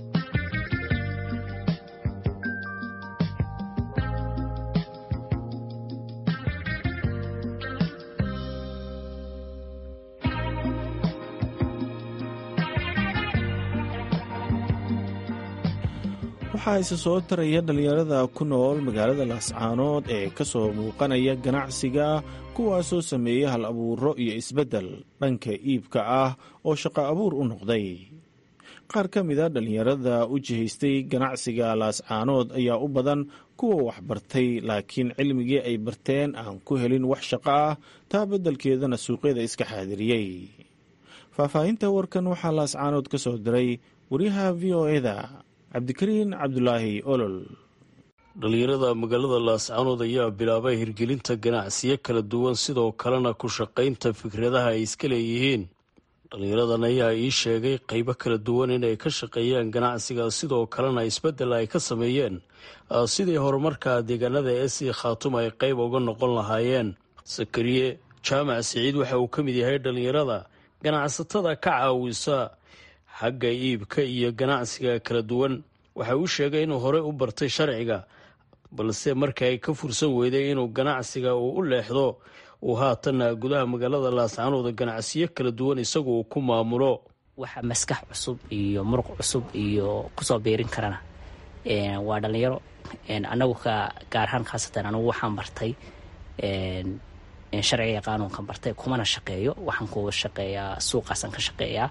Speaker 1: waxaa isa soo taraya dhallinyarada ku nool magaalada laascaanood ee ka soo muuqanaya ganacsiga kuwaasoo sameeya hal abuuro iyo isbeddel dhanka iibka ah oo shaqo abuur u noqday qaar ka mida dhallinyarada u jihaystay ganacsiga laascaanood ayaa u badan kuwa waxbartay laakiin cilmigii ay barteen aan ku helin wax shaqo ah taa beddelkeedana suuqyada iska xaadiriyey faahfaahinta warkan waxaa laascaanood ka soo diray waryaha v o eda cabdikariin cabdulaahi olol
Speaker 12: dhallinyarada magaalada laascaanood ayaa bilaabay hirgelinta ganacsiyo kala duwan sidoo kalena ku shaqaynta fikradaha ay iska leeyihiin dhallinyaradan ayaa ii sheegay qaybo kala duwan inay ka shaqeeyaan ganacsiga sidoo kalena isbeddel ay ka sameeyeen sidii horumarka deegaanada ee sii khaatum ay qayb uga noqon lahaayeen sakariye jaamac siciid waxa uu ka mid yahay dhallinyarada ganacsatada ka caawisa xagga iibka iyo ganacsiga kala duwan waxa uu sheegay inuu horey u bartay sharciga balse markii ay ka fursan weyday inuu ganacsiga uu u leexdo uu haatanna gudaha magaalada laascaanood ganacsiyo kala duwan isagu uu ku maamulo
Speaker 13: waxa maskax cusub iyo muruq cusub iyo kusoo biirin karana waa dhallinyaro anagu ka gaar ahaan khaasatan anigu waxaan bartay sharciga qaanuunkan bartay kumana shaqeeyo waxaan ku shaqeeyaa suuqaasaan ka shaqeeyaa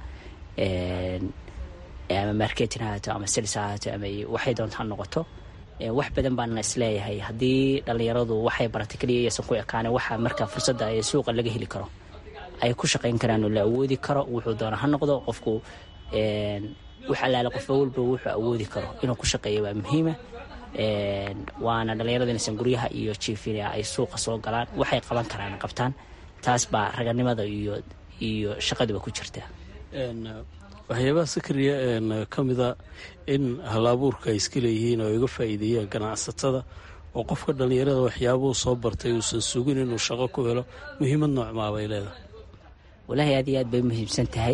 Speaker 13: ama marketin hahaato ama sils hahaato ama waxay doonta ha noqoto wax badan baana isleeyahay haddii dhallinyaradu waxay baratay keliya iyaysan ku ekaane waxa marka fursadda ee suuqa laga heli karo ay ku shaqayn karaan oo la awoodi karo wuxuu doona ha noqdo qofku wax allaale qofba walba wuxuu awoodi karo inuu ku shaqeeyo waa muhiima waana dhallinyarada inaysan guryaha iyo jiifina ay suuqa soo galaan waxay qaban karaan qabtaan taas baa raganimada iyo iyo shaqaduba ku jirta
Speaker 12: waxyaabaha sakariya ka mida in hal-abuurka ay iska leeyihiin oo iga faa'iideeyaan ganacsatada oo qofka dhallinyarada waxyaabuhu soo bartay uusan sugin inuu shaqo ku helo muhiimad noocmaa bay leedahay
Speaker 13: walaahi aad iyo aad bay muhiimsan tahay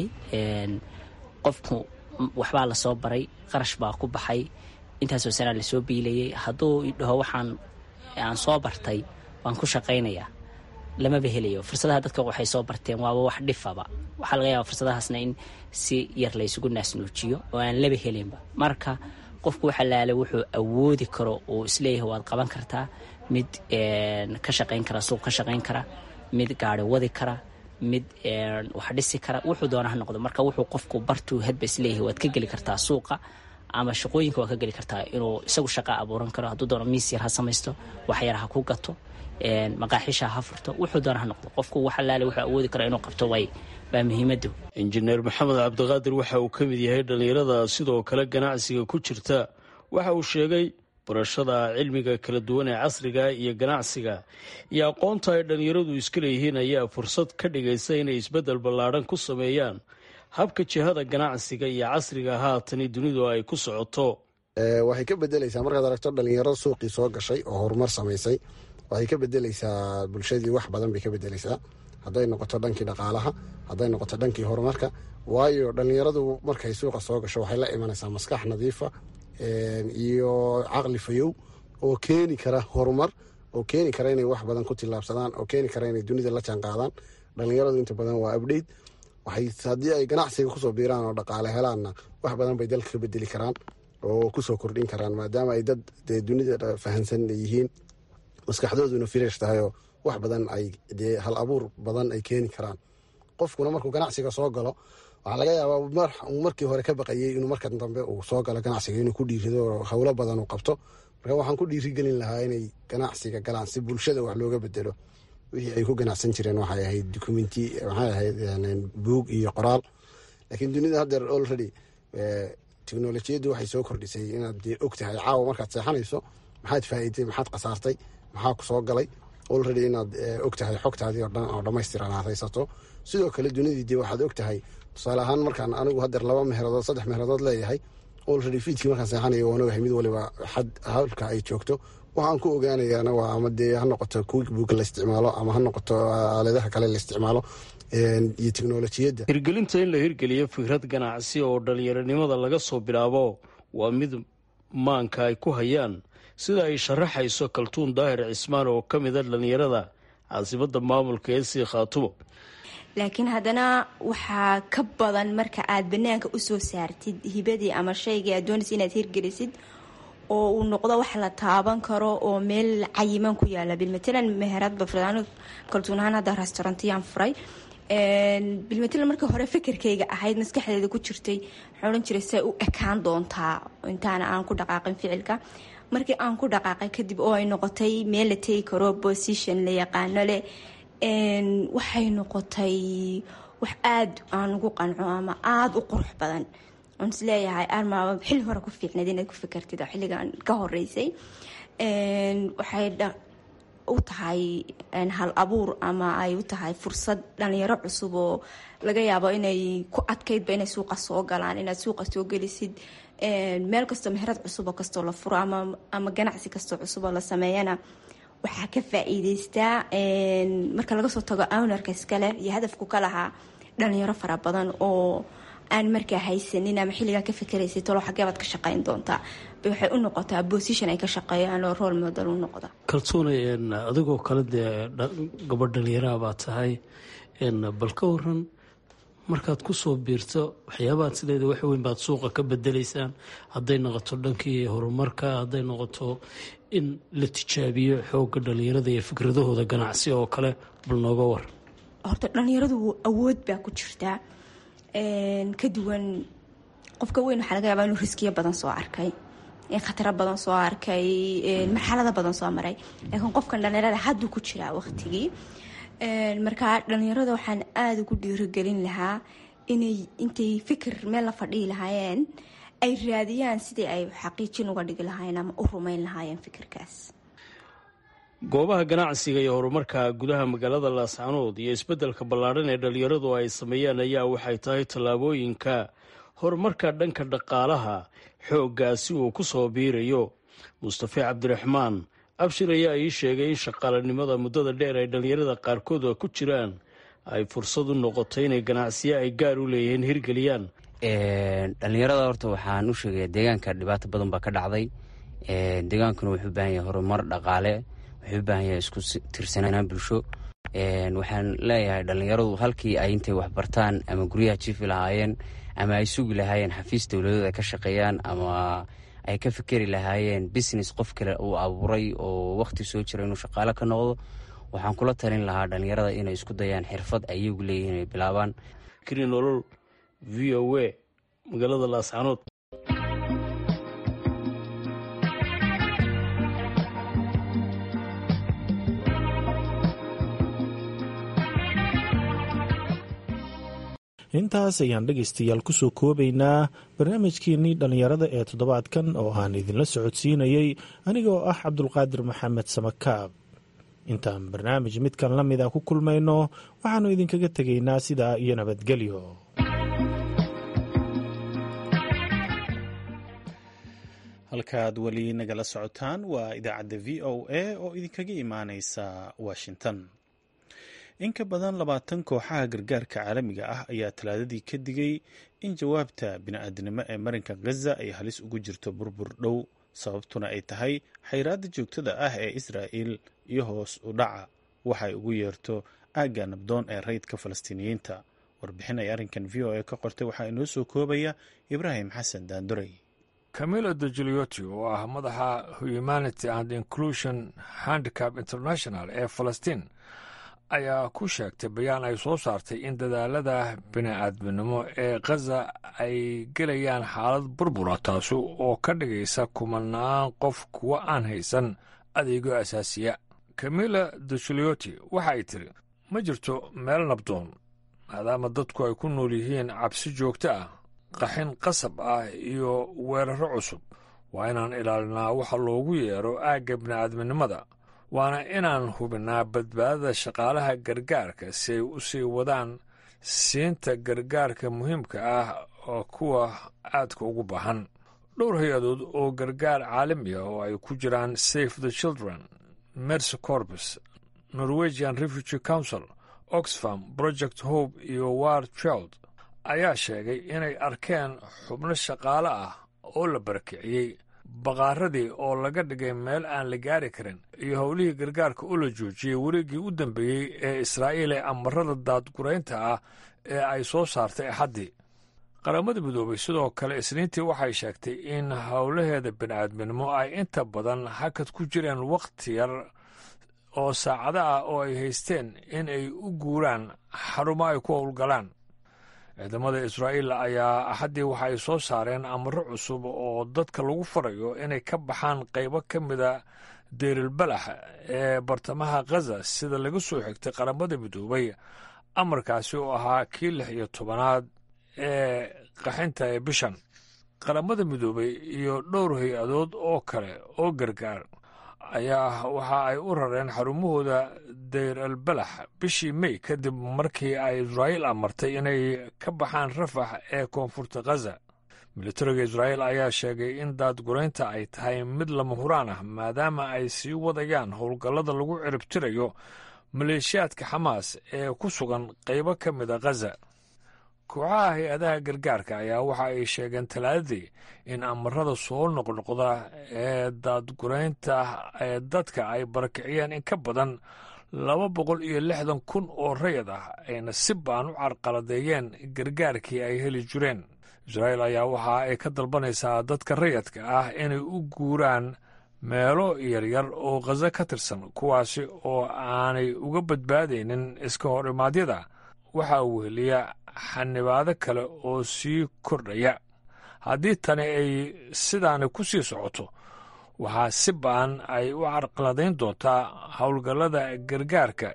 Speaker 13: qofku waxbaa lasoo baray qarash baa ku baxay intaasoo sanaa lasoo biilayay hadduu dhaho waxaan aan soo bartay waan ku shaqaynayaa lamaba helayo fursadaha dadka waxay soo barteen waaba wax dhifaba waxaa laga yaaba fursadahaasna in si yar laysugu naasnuujiyo oo aan laba helinba marka qofku waxa laale wuxuu awoodi karo uu isleeyahay waad qaban kartaa mid ka shaqayn kara suuq ka shaqayn kara mid gaari wadi kara mid wax dhisi kara wuxuu doona ha noqdo marka wuxuu qofku bartuu hadba isleeyahay waad ka geli kartaa suuqa ama shaqooyinka waad ka geli kartaa inuu isagu shaqa abuuran karo hadduu doono miis yar ha samaysto waxyar ha ku gato maqaaxiisha ha furto wuxuu doona ha noqdo qofku wax alaale wuxuu awoodi kara inuu qabto way baa muhiimadu
Speaker 12: injineer maxamed cabdiqaadir waxa uu ka mid yahay dhallinyarada sidoo kale ganacsiga ku jirta waxa uu sheegay barashada cilmiga kala duwan ee casriga iyo ganacsiga iyo aqoonta ay dhallinyaradu iska leeyihiin ayaa fursad ka dhigaysa inay isbeddel ballaadhan ku sameeyaan habka jihada ganacsiga iyo casriga haatani dunidu ay ku socoto
Speaker 14: waxay ka bedelaysaa markaad aragto dhallinyaro suuqii soo gashay oo horumar samaysay waxay ka bedelaysaa bulshadii wax badan bay ka bedelaysaa hadday noqoto dhankii dhaqaalaha hadday noqoto dhankii horumarka waayo dhallinyaradu markay suuqa soo gasho waxay la imanaysaa maskax nadiifa iyo caqli fayow oo keeni kara horumar oo keeni kara inay wax badan ku tillaabsadaan oo keeni kara inay dunida la jaan qaadaan dhalinyaradu inta badan waa abdheyt waxay haddii ay ganacsiga kusoo biiraan oo dhaqaale helaanna wax badan bay dalka ka bedeli karaan oo kusoo kordhin karaan maadaama ay dad dee dunida fahansan yihiin maskaxdooduna fireesh tahay oo wax badan ay dee hal abuur badan ay keeni karaan qofkuna markuu ganacsiga soo galo waxaa laga yaabaa uu markii hore ka baqayey inuu marka dambe uu soo galo ganacsiga inuu ku dhiirido oo howlo badan uu qabto marka waxaan ku dhiirigelin lahaa inay ganacsiga galaan si bulshada wax looga bedelo wixii ay ku ganacsan jireen waxay ahayd documenti waxay ahayd buug iyo qoraal laakiin dunida haddeer already teknolojiyaddu waxay soo kordhisay inaad dee og tahay caawa markaad seexanayso maxaad faa'iiday maxaad khasaartay maxaa ku soo galay already inaad og tahay xogtaadii oo dhan oo dhammaystiran aad haysato sidoo kale dunidii dee waxaad og tahay tusaale ahaan markaan anigu haddeer laba meheradood saddex meheradood leeyahay already fiidkii markaan seexanayo waan ogahay mid waliba xad halka ay joogto waxaan ku ogaanayaana waa ama dee ha noqoto quick book la isticmaalo ama ha noqoto aaladaha kale la isticmaalo iyo teknolojiyadda
Speaker 12: hirgelinta in la hirgeliyo fikrad ganacsi oo dhallinyaronimada laga soo bilaabo waa mid maanka ay ku hayaan sida ay sharaxayso kaltuun daahir cismaan oo ka mida dhallinyarada caasimada maamulka ee sii khaatumo
Speaker 15: laakiin haddana waxaa ka badan marka aad banaanka usoo saartid hibadii ama shaygii aad doonaysa inaad hirgelisid oo uu noqdo wax la taaban karo oo meel cayiman ku yaala bilmatalan meherad bafraan kaltuun ahaan hadda restaurantiyaan furay bilmatalan markii hore fikirkayga ahayd maskaxdeeda ku jirtay waxaan odhan jiray say u ekaan doontaa intaana aan ku dhaqaaqin ficilka markii aan ku dhaqaaqay kadib oo ay noqotay meel la tegi karo position la yaqaano leh waxay noqotay wax aada aan ugu qanco ama aada u qurux badan oon is leeyahay armaaba xilli hore ku fiicnayd inaad ku fikirtid oo xilligan ka horeysay waxay u tahay hal abuur ama ay u tahay fursad dhalinyaro cusub oo laga yaabo inay ku adkaydba inay suuqa soo galaan inaad suuqa soo gelisid meel kastoo meherad cusub oo kastoo la furo ama ganacsi kastoo cusub oo la sameeyana waxaa ka faa-iideystaa marka laga soo tago ownarka iskale iyo hadafku ka lahaa dhalinyaro fara badan oo aan markaa haysanin ama xilligaa ka fikeraysay talo xageebaad ka shaqeyn doontaa bay waxay u noqotaa position ay ka shaqeeyaan oo role model u noqda
Speaker 12: kaltuunay adigoo kale dee gabadh dhalinyaraha baa tahay bal ka waran markaad kusoo biirto waxyaabaad sideeda wax weyn baad suuqa ka bedelaysaan hadday noqoto dhankii horumarka hadday noqoto in la tijaabiyo xooga dhalinyarada iyo fikradahooda ganacsi oo kale bal nooga war
Speaker 15: horta dhalinyaradu awood baa ku jirtaa ka duwan qofka weyn waxaa laga yaabaa inuu riskiyo badan soo arkay khataro badan soo arkay marxalado badan soo maray laakiin qofkan dhalinyarada hadduu ku jiraa waqtigii markaa dhalinyarada waxaan aada ugu dhiirigelin lahaa inay intay fikir meel la fadhihi lahaayeen ay raadiyaan sidii ay xaqiijin uga dhigi lahaayeen ama u rumeyn lahaayeen fikirkaas
Speaker 12: goobaha ganacsiga iyo horumarka gudaha magaalada laascanood iyo isbeddelka ballaadhan ee dhalinyaradu ay sameeyaan ayaa waxay tahay tallaabooyinka horumarka dhanka dhaqaalaha xooggaasi uu ku soo biirayo mustafe cabdiraxmaan abshir ayaa ii sheegay in shaqaalanimada muddada dheer ay dhalinyarada qaarkood oo ku jiraan ay fursad u noqotay inay ganacsiyo ay gaar u leeyihiin hirgeliyaan
Speaker 16: dhalinyarada horta waxaan u sheegaya deegaanka dhibaato badan baa ka dhacday deegaankuna wuxuu u baahan yahay horumar dhaqaale wuxuu u baahan yahay isku tirsanaan bulsho waxaan leeyahay dhalinyaradu halkii ay intay waxbartaan ama guryaha jiifi lahaayeen ama ay sugi lahaayeen xafiis dowladeed ay ka shaqeeyaan ama ay ka fikeri lahaayeen business qof kale uu abuuray oo wakhti soo jira inuu shaqaale ka noqdo waxaan kula talin lahaa dhalinyarada inay isku dayaan xirfad ayagu leeyihiin inay bilaabaan
Speaker 12: kri nolol v o a magaalada laascanood
Speaker 1: intaas ayaan dhegaystayaal kusoo koobaynaa barnaamijkeenii dhallinyarada ee toddobaadkan oo aan idinla socodsiinayey anigoo ah cabdulqaadir maxamed samakaab intaan barnaamij midkan la mid a ku kulmayno waxaannu idinkaga tegaynaa sidaa iyo nabadgelyo halkaad weli nagala socotaan waa idaacadda v o a oo idinkaga imaaneysa washington in ka badan labaatan kooxaha gargaarka caalamiga ah ayaa talaadadii ka digay in jawaabta bini-aadnimo ee marinka khaza ay halis ugu jirto burbur dhow sababtuna ay tahay xayraadda joogtada ah ee israa'il iyo hoos u dhaca waxay ugu yeerto aagga nabdoon ee rayidka falastiiniyiinta warbixin ay arrinkan v o a ka qortay waxaa inoo soo koobaya ibraahim xasan daandurey
Speaker 17: camilo de julioti oo ah madaxa humanity and inclusion handicap international ee falastiin ayaa ku sheegtay bayaan ay soo saartay in dadaalada bini-aadminimo ee khaza ay gelayaan xaalad burbura taasi oo ka dhigaysa kumanaan qof kuwa aan haysan adeegyo asaasiya camila de julioti waxa ay tiri ma jirto meel nabdoon maadaama dadku ay ku nool yihiin cabsi joogto ah qaxin qasab ah iyo weeraro cusub waa inaan ilaalinaa waxa loogu yeero aagga bini'aadminimada waana inaan hubinnaa badbaadada shaqaalaha gargaarka si ay u sii wadaan siinta gargaarka muhiimka ah oo kuwa aadka ugu baahan dhowr hay-adood oo gargaar caalami ah oo ay ku jiraan safe the children mercy corpus norwegian refugee council oxfam project hope iyo war child ayaa sheegay inay arkeen xubno shaqaale ah oo la barakiciyey baqaaradii oo laga dhigay meel aan la gaari karin iyo howlihii gargaarka oo la joojiyey wareeggii u dambeeyey ee israa'iil ee amarada daadguraynta ah ee ay soo saartay axaddii qaramada midoobay sidoo kale isniintii waxay sheegtay in howlaheeda bini'aadminimo ay inta badan hakad ku jireen wakhti yar oo saacado ah oo ay haysteen in ay u guuraan xarumo ay ku howlgalaan ciidamada israa'iil ayaa axaddii waxa ay soo saareen amaro cusub oo dadka lagu farayo inay ka baxaan qaybo ka mida deyrilbalax ee bartamaha khaza sida laga soo xigtay qaramada midoobay amarkaasi oo ahaa kii lix iyo tobanaad ee qaxinta ee bishan qaramada midoobay iyo dhowr hay-adood oo kale oo gargaar ayaa waxa ay u rareen xarumahooda dayr albalax bishii mey kadib markii ay israa'iil amartay inay ka baxaan rafax ee koonfurta khaza militariga israa'iil ayaa sheegay in daadguraynta ay tahay mid lama huraan ah maadaama ay sii wadayaan howlgallada lagu ciribtirayo maleeshiyaadka xamaas ee ku sugan qaybo ka mida khaza kooxaha hay-adaha gargaarka ayaa waxa ay sheegeen talaadadii in amarada soo noqnoqda ee daadguraynta ee dadka ay barakiciyeen in ka badan laba boqol iyo lixdan kun oo rayad ah ayna si baan u carqaladeeyeen gargaarkii ay heli jireen israa'iil ayaa waxa ay ka dalbanaysaa dadka rayadka ah inay u guuraan meelo yaryar oo khaza ka tirsan kuwaasi oo aanay uga badbaadaynin iska hor imaadyada waxaa weheliya xanibaado kale oo sii kordhaya haddii tani ay sidaani ku sii socoto waxaa si ba'an ay u carqaladayn doontaa howlgallada gargaarka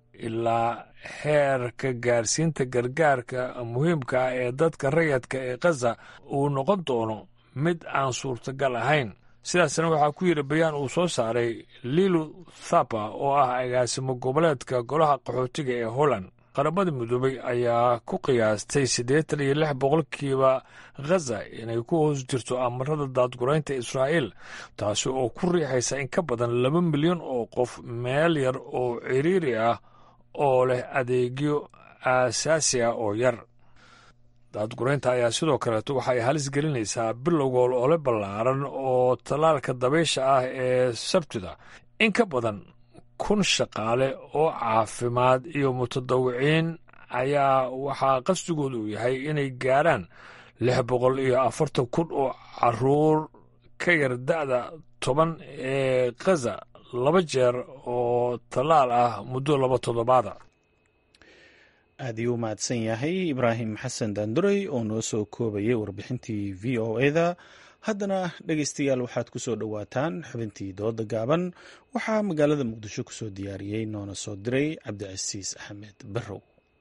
Speaker 17: ilaa heerka gaarsiinta gargaarka muhiimka ah ee dadka rayadka ee khaza uu noqon doono mid aan suurtagal ahayn sidaasna waxaa ku yidhi bayaan uu soo saaray lilu thapa oo ah agaasimo goboleedka golaha qaxootiga ee holland qaramada midoobay ayaa ku qiyaastay siddeetan iyo lix boqolkiiba khaza inay ku hoos jirto amarada daadguraynta israa'iil taasi oo ku riixaysa in ka badan laba milyan oo qof meel yar oo ciriiri ah oo leh adeegyo aasaasi ah oo yar daadguraynta ayaa sidoo kaleeto waxay halis gelinaysaa bilowgool ole ballaaran oo tallaalka dabaysha ah ee sabtida in ka badan kun shaqaale oo caafimaad iyo mutadawiciin ayaa waxaa qasdigooda uu yahay inay gaarhaan lix boqol iyo afartan kun oo caruur ka yar da'da toban ee khaza laba jeer oo tallaal ah muddo laba toddobaada
Speaker 1: aad iyuu u mahadsan yahay ibraahim xasan daanduray oo noo soo koobayay warbixintii v o eda haddana dhegeystayaal waxaad ku soo dhowaataan xubintii dooda gaaban waxaa magaalada muqdisho ku soo diyaariyey noona soo diray cabdicasiis axmed barrow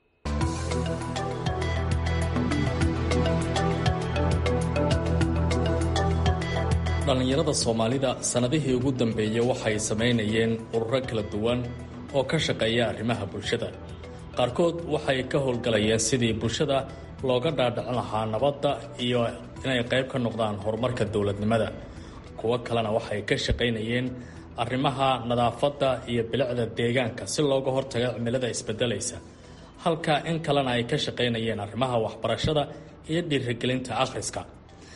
Speaker 18: dhallinyarada soomaalida sannadihii ugu dambeeyey waxay samaynayeen ururo kala duwan oo ka shaqeeya arrimaha bulshada qaarkood waxay ka howlgalayeen sidii bulshada looga dhaadhicin lahaa nabadda iyo inay qayb ka noqdaan horumarka dowladnimada kuwo kalena waxay ka shaqaynayeen arrimaha nadaafadda iyo bilicda deegaanka si looga hortago cimilada isbedelaysa halka in kalena ay ka shaqaynayeen arrimaha waxbarashada iyo dhiirigelinta akhriska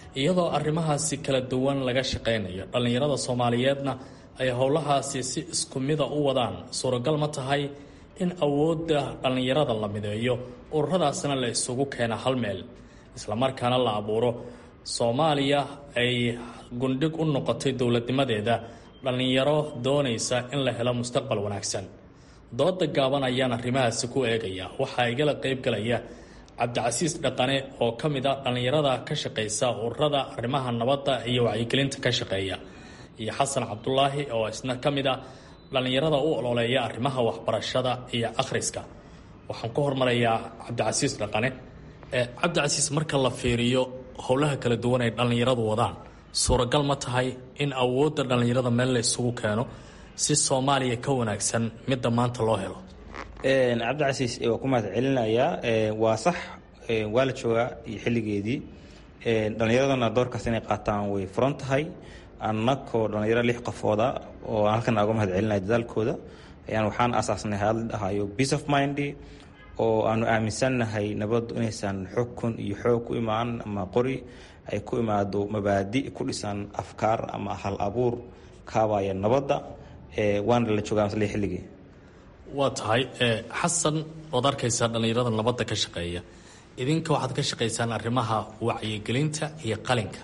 Speaker 18: iyadoo arrimahaasi kala duwan laga shaqaynayo dhallinyarada soomaaliyeedna ay howlahaasi si isku mida u wadaan suuragal ma tahay in awoodda dhallinyarada la mideeyo ururadaasna la isugu keena hal meel islamarkaana la abuuro soomaaliya ay gundhig u noqotay dowladnimadeeda dhallinyaro doonaysa in la helo mustaqbal wanaagsan dooda gaaban ayaan arrimahaasi ku eegaya waxaa igala qaybgalaya cabdicasiis dhaqane oo ka mid a dhallinyarada ka shaqaysa ururada arrimaha nabadda iyo wacyigelinta ka shaqeeya iyo xasan cabdulaahi oo isna ka mid a dhallinyarada u ololeeya arrimaha waxbarashada iyo akhriska waxaan ku hormarayaa cabdicasiis dhaqane cabdicasiis marka la fiiriyo howlaha kala duwan ay dhallinyaradu wadaan suuragal ma tahay in awoodda dhallinyarada meel la isugu keeno si soomaaliya ka wanaagsan midda maanta loo helo
Speaker 19: cabdicasiis waa ku mahad celinayaa waa sax waa la joogaa iyo xilligeedii dhallinyaradana doorkaas inay qaataan way furan tahay annakoo dhallinyaro lix qofooda oo aan halkan uga mahad celinaya dadaalkooda ayaan waxaan aasaasnay hadal dhahayo peace of mind oo aanu aaminsannahay nabaddu inaysan xukun iyo xoog ku imaan ama qori ay ku imaado mabaadi ku dhisan afkaar ama hal abuur kaabaya nabadda waana la joogaa masle xilligii
Speaker 18: waa tahay xasan ood arkaysaa dhallinyarada nabadda ka shaqeeya idinka waxaad ka shaqaysaan arrimaha wacyigelinta iyo qalinka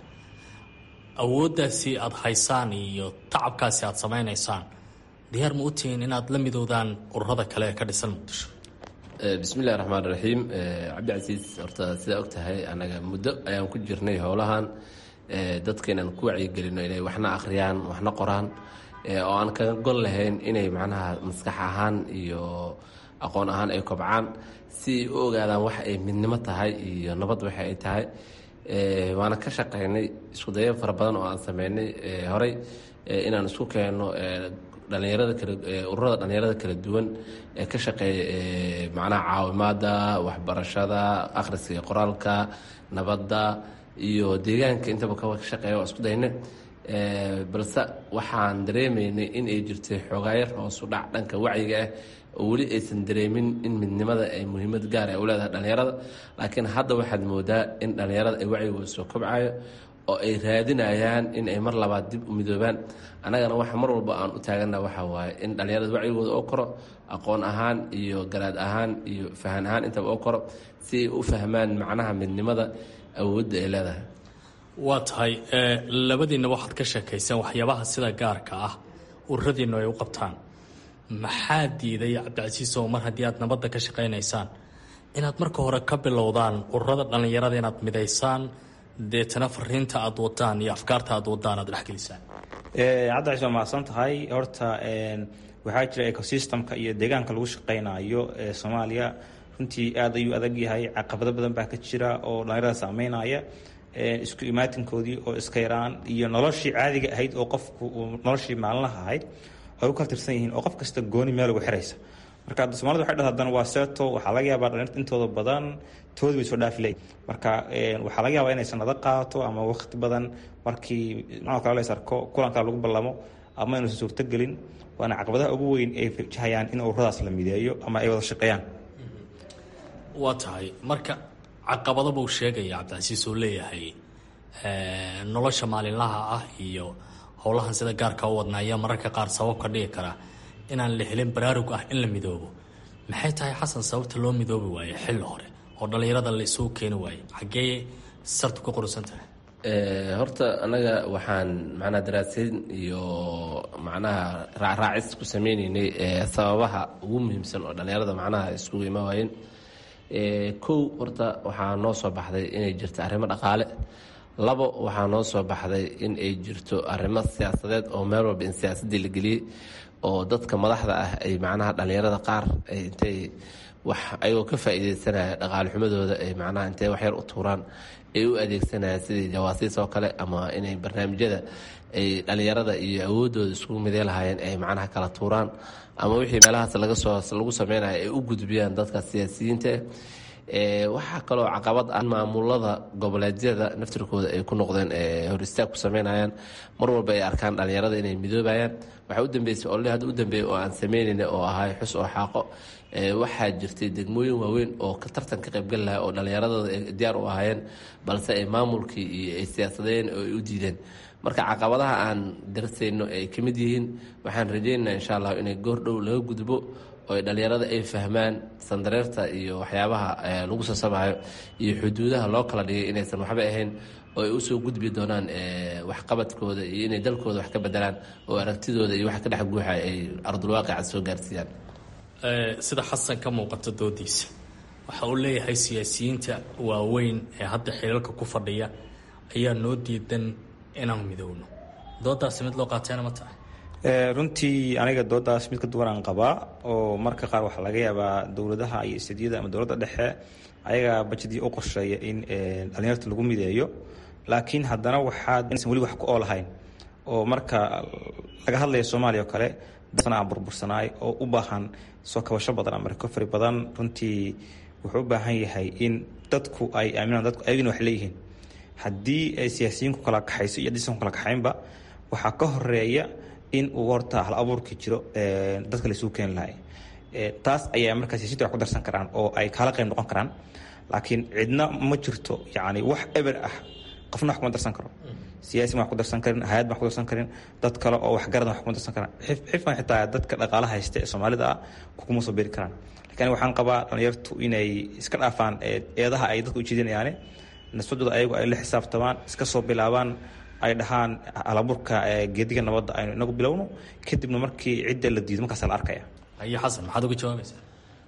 Speaker 18: awooddaasi aada haysaan iyo tacabkaasi aada samaynaysaan diyaar ma u tihiin inaad la midoodaan ururada kale ee ka dhisan muqdisho
Speaker 20: bismillahi raxmaan raxiim cabdicasiis horta sidaa og tahay anaga muddo ayaan ku jirnay howlahan dadka inaan ku wacyigelino inay waxna akhriyaan waxna qoraan oo aan kaga gol lahayn inay macnaha maskax ahaan iyo aqoon ahaan ay kobcaan si ay u ogaadaan wax ay midnimo tahay iyo nabad waxa ay tahay waana ka shaqaynay iskudayo fara badan oo aan sameynay horey inaan isku keenno dhalinyarada kala ururada dhalinyarada kala duwan ee ka shaqeeya macnaha caawimaada waxbarashada akhriska iyo qoraalka nabadda iyo deegaanka intaba ka shaqeeya waa isku dayne balse waxaan dareemaynay in ay jirtay xogaayar hoosu dhac dhanka wacyiga ah oo weli aysan dareemin in midnimada ay muhiimad gaar ay u leedahay dhalinyarada laakiin hadda waxaad moodaa in dhalinyarada ay wacyigooda soo kobcayo oo ay raadinayaan in ay mar labaad dib u midoobaan annagana waxa mar walba aan u taagana waxa waaye in dhalinyarada wacyigooda oo koro aqoon ahaan iyo garaad ahaan iyo fahan ahaan intaba oo koro si ay u fahmaan macnaha midnimada awoodda ay leedahay
Speaker 18: waa tahay labadiinna waxaad ka sheekayseen waxyaabaha sida gaarka ah ururadiinnu ay u qabtaan maxaa diiday cabdicasiis oo mar haddii aad nabadda ka shaqaynaysaan inaad marka hore ka bilowdaan ururada dhallinyarada inaad midaysaan deetana fariinta aad wadaan iyo afkaarta aad wadaan aad dhexgelisaan
Speaker 19: cabdicasiis waa mahadsan tahay horta waxaa jira ecosystemka iyo deegaanka lagu shaqaynayo ee soomaaliya runtii aad ayuu adag yahay caqabado badan baa ka jira oo dhallinyarada saameynaya isku imaatinkoodii oo iska yaraan iyo noloshii caadiga ahayd oo qofku noloshii maalinlaha ahayd ay u kala tirsan yihiin oo qof kasta gooni meel ugu xiraysa marka somalida waxay dhahda haddana waa seeto waxaa laga yaabaa dhalinyarta intooda badan toodi bay soo dhaafi leeyihin marka waxaa laga yaabaa inay sanado qaato ama waqti badan markii nooc kale la arko kulankaa lagu ballamo ama inuusan suurtogelin waana caqabadaha ugu weyn ay wajahayaan in ururadaas la mideeyo ama ay wada shaqeeyaan
Speaker 18: waa tahay marka caqabado buu sheegaya cabdicasiis oo leeyahay nolosha maalinlaha ah iyo howlahan sida gaarka u wadna ayaa mararka qaar sabab ka dhigi kara inaan la helin baraarug ah in la midoobo maxay tahay xasan sababta loo midoobi waaye xilli hore oo dhallinyarada la isugu keeni waaye xaggee sartu ka qorusan tahay
Speaker 20: horta anaga waxaan macnaha daraasayn iyo macnaha raacraacis ku sameyneynay sababaha ugu muhiimsan oo dhallinyarada macnaha isugu ima waayeen kow horta waxaa noo soo baxday inay jirto arrimo dhaqaale labo waxaa noo soo baxday in ay jirto arrimo siyaasadeed oo meel walba in siyaasadii la geliyey oo dadka madaxda ah ay macnaha dhallinyarada qaar ay intay wax ayagoo ka faa'iideysanaya dhaqaale xumadooda ay macnaha intay waxyar u tuuraan ay u adeegsanayaan sidii jawaasiis oo kale ama inay barnaamijyada ay dhallinyarada iyo awoodooda iskugu midey lahaayeen ay macnaha kala tuuraan ama wixii meelahaas laga soo lagu sameynaya ay u gudbiyaan dadka siyaasiyiinta waxaa kaloo caqabad ah maamulada goboleedyada naftirkooda ay ku noqdeen hor istaag ku sameynayaan mar walba ay arkaan dhallinyarada inay midoobayaan waxaa u dambeysay olli hadda u dambeeyay oo aan sameynayna oo ahay xus oo xaaqo waxaa jirtay degmooyin waaweyn oo ka tartan ka qaybgal lahaa oo dhallinyaradooda ay diyaar u ahaayeen balse ay maamulkii iyo ay siyaasadeen oo ay u diideen marka caqabadaha aan darsayno ay ka mid yihiin waxaan rajaynaynaa insha allah inay goordhow laga gudbo oo dhallinyarada ay fahmaan sandareerta iyo waxyaabaha lagu sasamaayo iyo xuduudaha loo kala dhigay inaysan waxba ahayn oo ay usoo gudbi doonaan waxqabadkooda iyo inay dalkooda wax ka bedelaan oo aragtidooda iyo waxa ka dhex guuxa ay ardulwaaqica soo gaarsiiyaan
Speaker 18: sida xasan ka muuqata doodiisa waxa uu leeyahay siyaasiyiinta waaweyn ee hadda xilalka ku fadhiya ayaa noo diidan inaan midowno doodaasi mid loo qaatayna ma tahay
Speaker 19: runtii aniga doodaas mid ka duwan aan qabaa oo marka qaar waxaa laga yaabaa dowladaha iyo istadiyada ama dowladda dhexe ayagaa bajadii u qorsheeya in dhalinyarta lagu mideeyo laakiin haddana waxaad inaysan weli wax ku oolahayn oo marka laga hadlaya soomaaliya oo kale sana aan burbursanaay oo u baahan soo kabasho badan ama recovery badan runtii wuxuu u baahan yahay in dadku ay aaminaan dadku ayagina wax leeyihiin haddii ay siyaasiyiinku kala kaxayso iyo hadiisan kala kaxaynba waxaa ka horeeya in uu horta hal abuurki jiro dadka laisugu keeni lahay taas ayaa markaa siyasiinta wax ku darsan karaan oo ay kaala qayb noqon karaan laakiin cidna ma jirto yacni wax eber ah qofna wax kuma darsan karo siyaasi ma wax ku darsan karin hay-ad ma wax ku darsan karin dad kale oo waxgarad wax kuma darsan karaan xifan xitaa dadka dhaqaalaha haysta ee soomaalida ah kuma soo beeri karaan lakiin waxaan qabaa dhalinyartu inay iska dhaafaan eedaha ay dadka ujeedinayaane nasbadooda ayagu ay la xisaabtamaan iska soo bilaabaan ay dhahaan alaburka geediga nabadda aynu inagu bilowno kadibna markii cidda la diido markaasa la arkaya
Speaker 18: haye xasan maxaad uga jawaabaysaa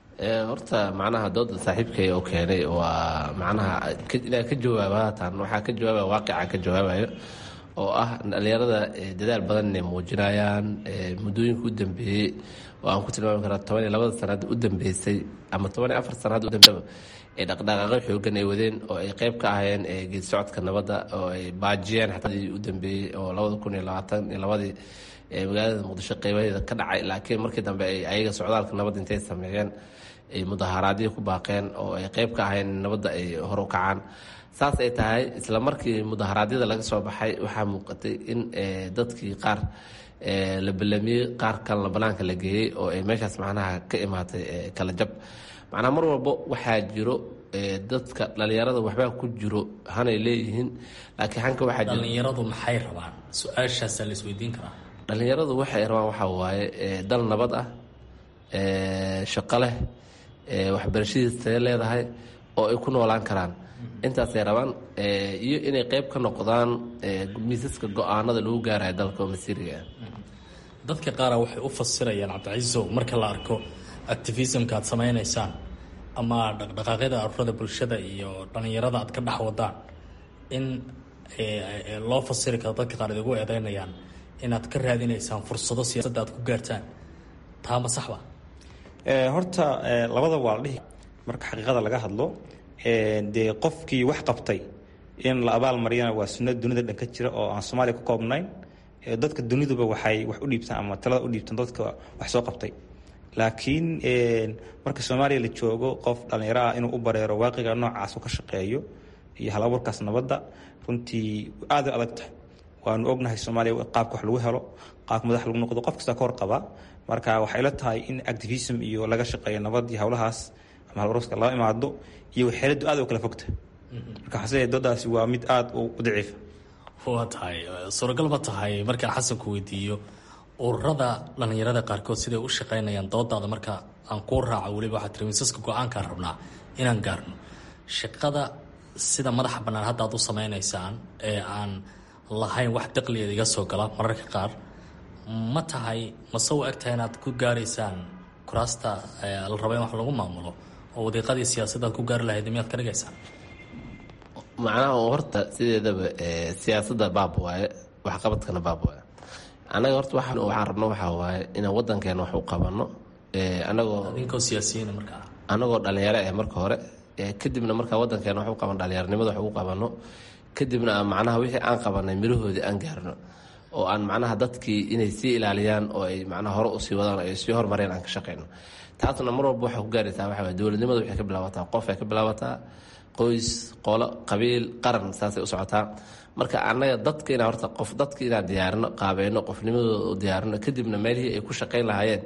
Speaker 20: horta macnaha dooda saaxiibkay oo keenay waa macnaha inaa ka jawaaba haatan waxaa ka jawaabaya waaqica ka jawaabayo oo ah dhalinyarada dadaal badan inay muujinayaan muddooyinka u dambeeyey oo aan ku tilmaami karaa toban iyo labada sanaad u dambeysay ama toban iyo afar sanaad u dambe ee dhaqdhaqaaqyo xoogan ay wadeen oo ay qayb ka ahayeen geed socodka nabadda oo ay baajiyeen xatadii u dambeeyey oo labada kun iyo labaatan iyo labadii magaalada muqdisho qeybaheeda ka dhacay laakiin markii dambe ay ayaga socdaalka nabadda intay sameeyeen ay mudaharaadyo ku baaqeen oo ay qayb ka ahayeen in nabadda ay hor u kacaan saas ay tahay isla markii mudaharaadyada laga soo baxay waxaa muuqatay in dadkii qaar la balamiyey qaar kalena banaanka la geeyey oo ay meeshaas macnaha ka imaatay kala jab macnaa mar walbo waxaa jiro dadka dhalinyarada waxbaa ku jiro hanay leeyihiin laakiin hanka waxaa jiro
Speaker 18: dhalinyaradu maxay rabaan su-aashaasaa la isweydiin karaa
Speaker 20: dhalinyaradu waxay rabaan waxaa waaye dal nabad ah shaqo leh waxbarashadiis taga leedahay oo ay ku noolaan karaan intaasay rabaan iyo inay qeyb ka noqdaan miisaska go-aanada lagu gaarayo dalka oo masiiriga ah
Speaker 18: dadka qaara waxay u fasirayaan cabdicasiisow marka la arko activismka aad samaynaysaan ama dhaqdhaqaaqyada ururada bulshada iyo dhalinyarada aad ka dhex wadaan in loo fasiri karo dadka qaar idigu eedeynayaan inaad ka raadinaysaan fursado siyaasadda aad ku gaartaan taa ma saxba
Speaker 19: horta labada waa la dhihi marka xaqiiqada laga hadlo dee qofkii wax qabtay in la abaal mariyana waa sunna dunida dhan ka jira oo aan soomaaliya ku koobnayn dadka duniduba waxay wax u dhiibtaan ama talada u dhiibtaan dadka wax soo qabtay laakiin marka soomaaliya la joogo qof dhallinyaro ah inuu u bareero waaqiga noocaas u ka shaqeeyo iyo hal abuurkaas nabadda runtii aada adag tahay waanu ognahay soomaaliya qaabka wax lagu helo qaabka madax lagu noqdo qof kasta ka warqaba marka waxay la tahay in activism iyo laga shaqeeyo nabad iyo howlahaas ama halwarska lala imaado iyo waxeeladu aad u kala fogta marka xase doodaasi waa mid aada u daciifa
Speaker 18: waa tahay suuragal ma tahay markaan xasanku weydiiyo ururada dhalinyarada qaarkood siday u shaqeynayaan doodaada marka aan kuu raaco weliba waxaa tiri miisaska go-aankaan rabnaa inaan gaarno shaqada sida madaxa bannaan hadda aad u sameynaysaan ee aan lahayn wax daqligeeda iga soo gala mararka qaar ma tahay mase u eg tahay inaad ku gaaraysaan kuraasta la raba in wax lagu maamulo oo wadiiqadii siyaasadda aad ku gaari lahayd miyaad ka dhigaysaan
Speaker 20: macnaha horta sideedaba siyaasadda baab waaye waxqabadkana baab waaye annaga horta waxaan rabno waxaa waaye inaan wadankeena wax u qabano anagoo
Speaker 18: idinkoo siyaasiyiina markaa
Speaker 20: anagoo dhalinyaro eh marka hore kadibna markaa wadankeena wax u qaban dhalinyaronimada wax ugu qabano kadibna macnaha wixii aan qabanay mirahoodii aan gaarno oo aan macnaha dadkii inay sii ilaaliyaan oo ay macnaha hore usii wadaan ay sii hormareen aan ka shaqeyno taasna mar walba waxay ku gaaraysaa waxa waye dowladnimada waxay ka bilaabataa qof ay ka bilaabataa qoys qolo qabiil qaran saasay u socotaa marka annaga dadka inaa horta qof dadka inaan diyaarino qaabeeno qofnimadooda u diyaarino kadibna meelihii ay ku shaqayn lahaayeen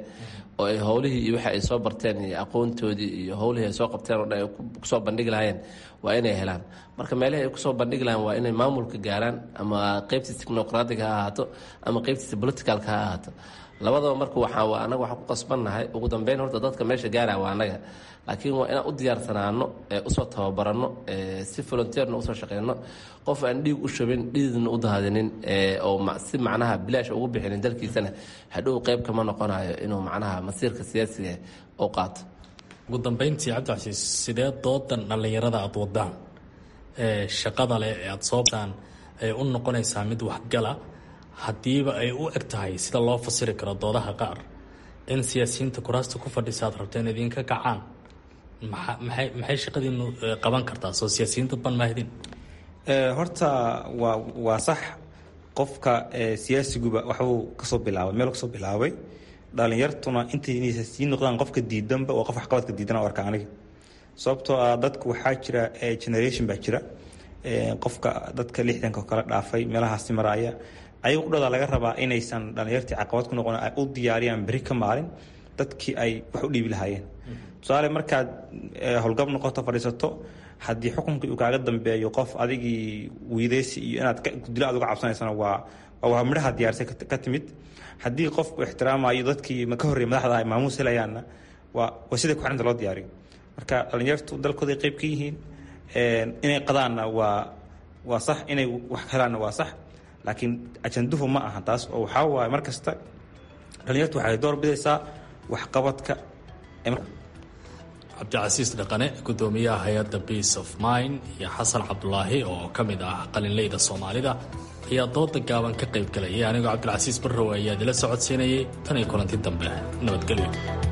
Speaker 20: oo ay howlihii iyo waxa ay soo barteen iyo aqoontoodii iyo howlihii ay soo qabteen oo dhan ay kusoo bandhigi lahayeen waa inay helaan marka meelihii ay kusoo bandhigi lahayen waa inay maamulka gaaraan ama qeybtiisa technocratic ha ahaato ama qeybtiisa politicalka ha ahaato labadaba marka waxaa anaga waxaan ku qasbannahay ugu dambeyn horta dadka meesha gaara waa anaga laakiin waa inaan u diyaarsanaano usoo tababaranno si volunteerna usoo shaqeyno qof aan dhiig u shabin dhiidna u daadinin oo si macnaha bilaash ugu bixinin dalkiisana hadhow qeyb kama noqonayo inuu macnaha masiirka siyaasiga u qaato
Speaker 18: ugu dambeyntii cabdicasiis sidee doodan dhallinyarada aada wadaan ee shaqada leh ee aada soobtaan ay u noqonaysaa mid waxgala haddiiba ay u eg tahay sida loo fasiri karo doodaha qaar in siyaasiyiinta kuraasta ku fadhisa aad rabteen idinka kacaan maxay maxay shaqadiinu qaban kartaa soo siyaasiyiinta ban maahidin
Speaker 19: horta waa waa sax qofka siyaasiguba waxbuu kasoo bilaabay meel kasoo bilaabay dhalinyartuna intay inay siyaasiyiin noqdaan qofka diidanba waa qof waxqabadka diidan u arka aniga sababtoo ah dadku waxaa jira generation baa jira qofka dadka lixdanka oo kale dhaafay meelahaasi maraaya ayaga udhada laga rabaa inaysan dhalinyartii caqabad ku noqon ay u diyaariyaan beri ka maalin dadkii ay wax u dhiibi lahaayeen tusaale markaad howlgab noqoto fadhiisato haddii xukunkii uu kaaga dambeeyo qof adigii wiideysi iyo inaad dilo aad uga cabsanaysana waa waa midhaha diyaarsay ka timid haddii qofku ixtiraamayo dadkii ka horreeyay madaxda ay maamuus helayaanna waa waa sida ku-xinta loo diyaariyo marka dhalinyartu dalkooday qayb ka yihiin inay qadaanna waa waa sax inay wax helaanna waa sax laakiin ajanduhu ma aha taas oo waxaa waaye mar kasta dhalinyartu waxay door bidaysaa waxqabadka
Speaker 18: cabdicasiis dhaqane gudoomiyaha hay-adda peace of mind iyo xasan cabdulaahi oo ka mid ah qalinleyda soomaalida ayaa dooda gaaban ka qayb galayay anigoo cabdilcasiis barrow ayaa idila socodsiinayay tan iyo kulanti dambe nabadgelyo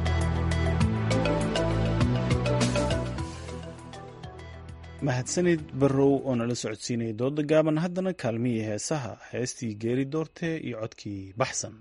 Speaker 1: mahadsanid barrow oo nala socodsiinaya dooda gaaban haddana kaalmihii heesaha heestii geeri doorte iyo codkii baxsan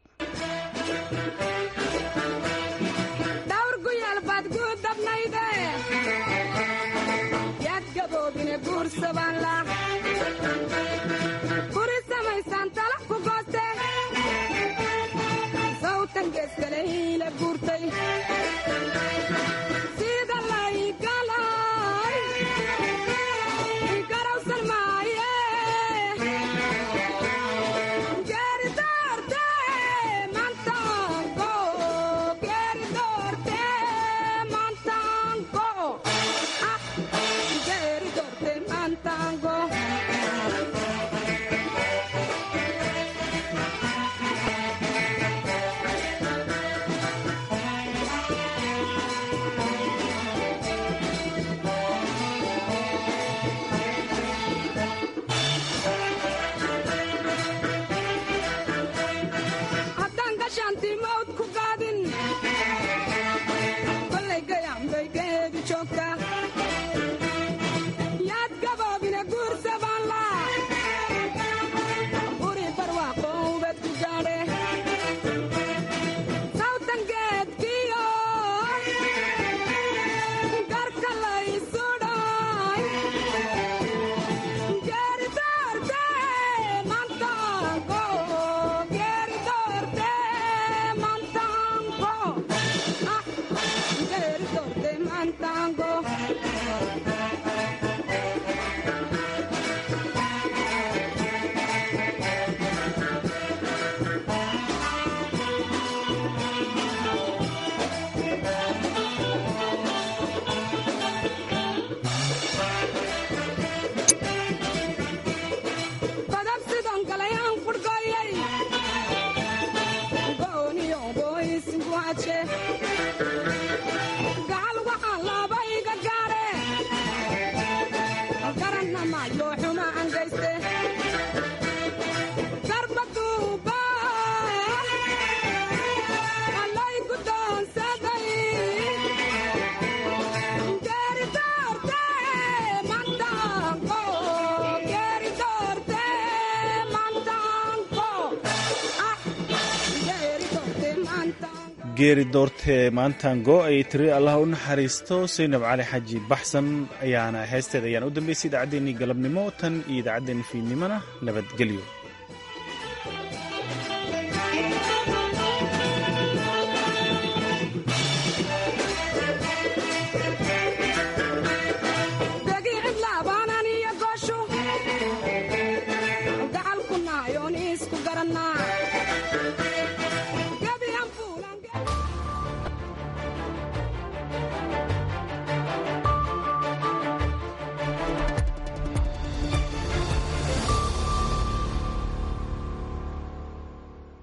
Speaker 1: geeri doortee maantango ay tiri allah u naxariisto saynab cali xaji baxsan ayaana heesteeda ayaan u dambeysay idaacaddeenii galabnimo tan iyo idaacaddeenii fiidnimona nabadgelyo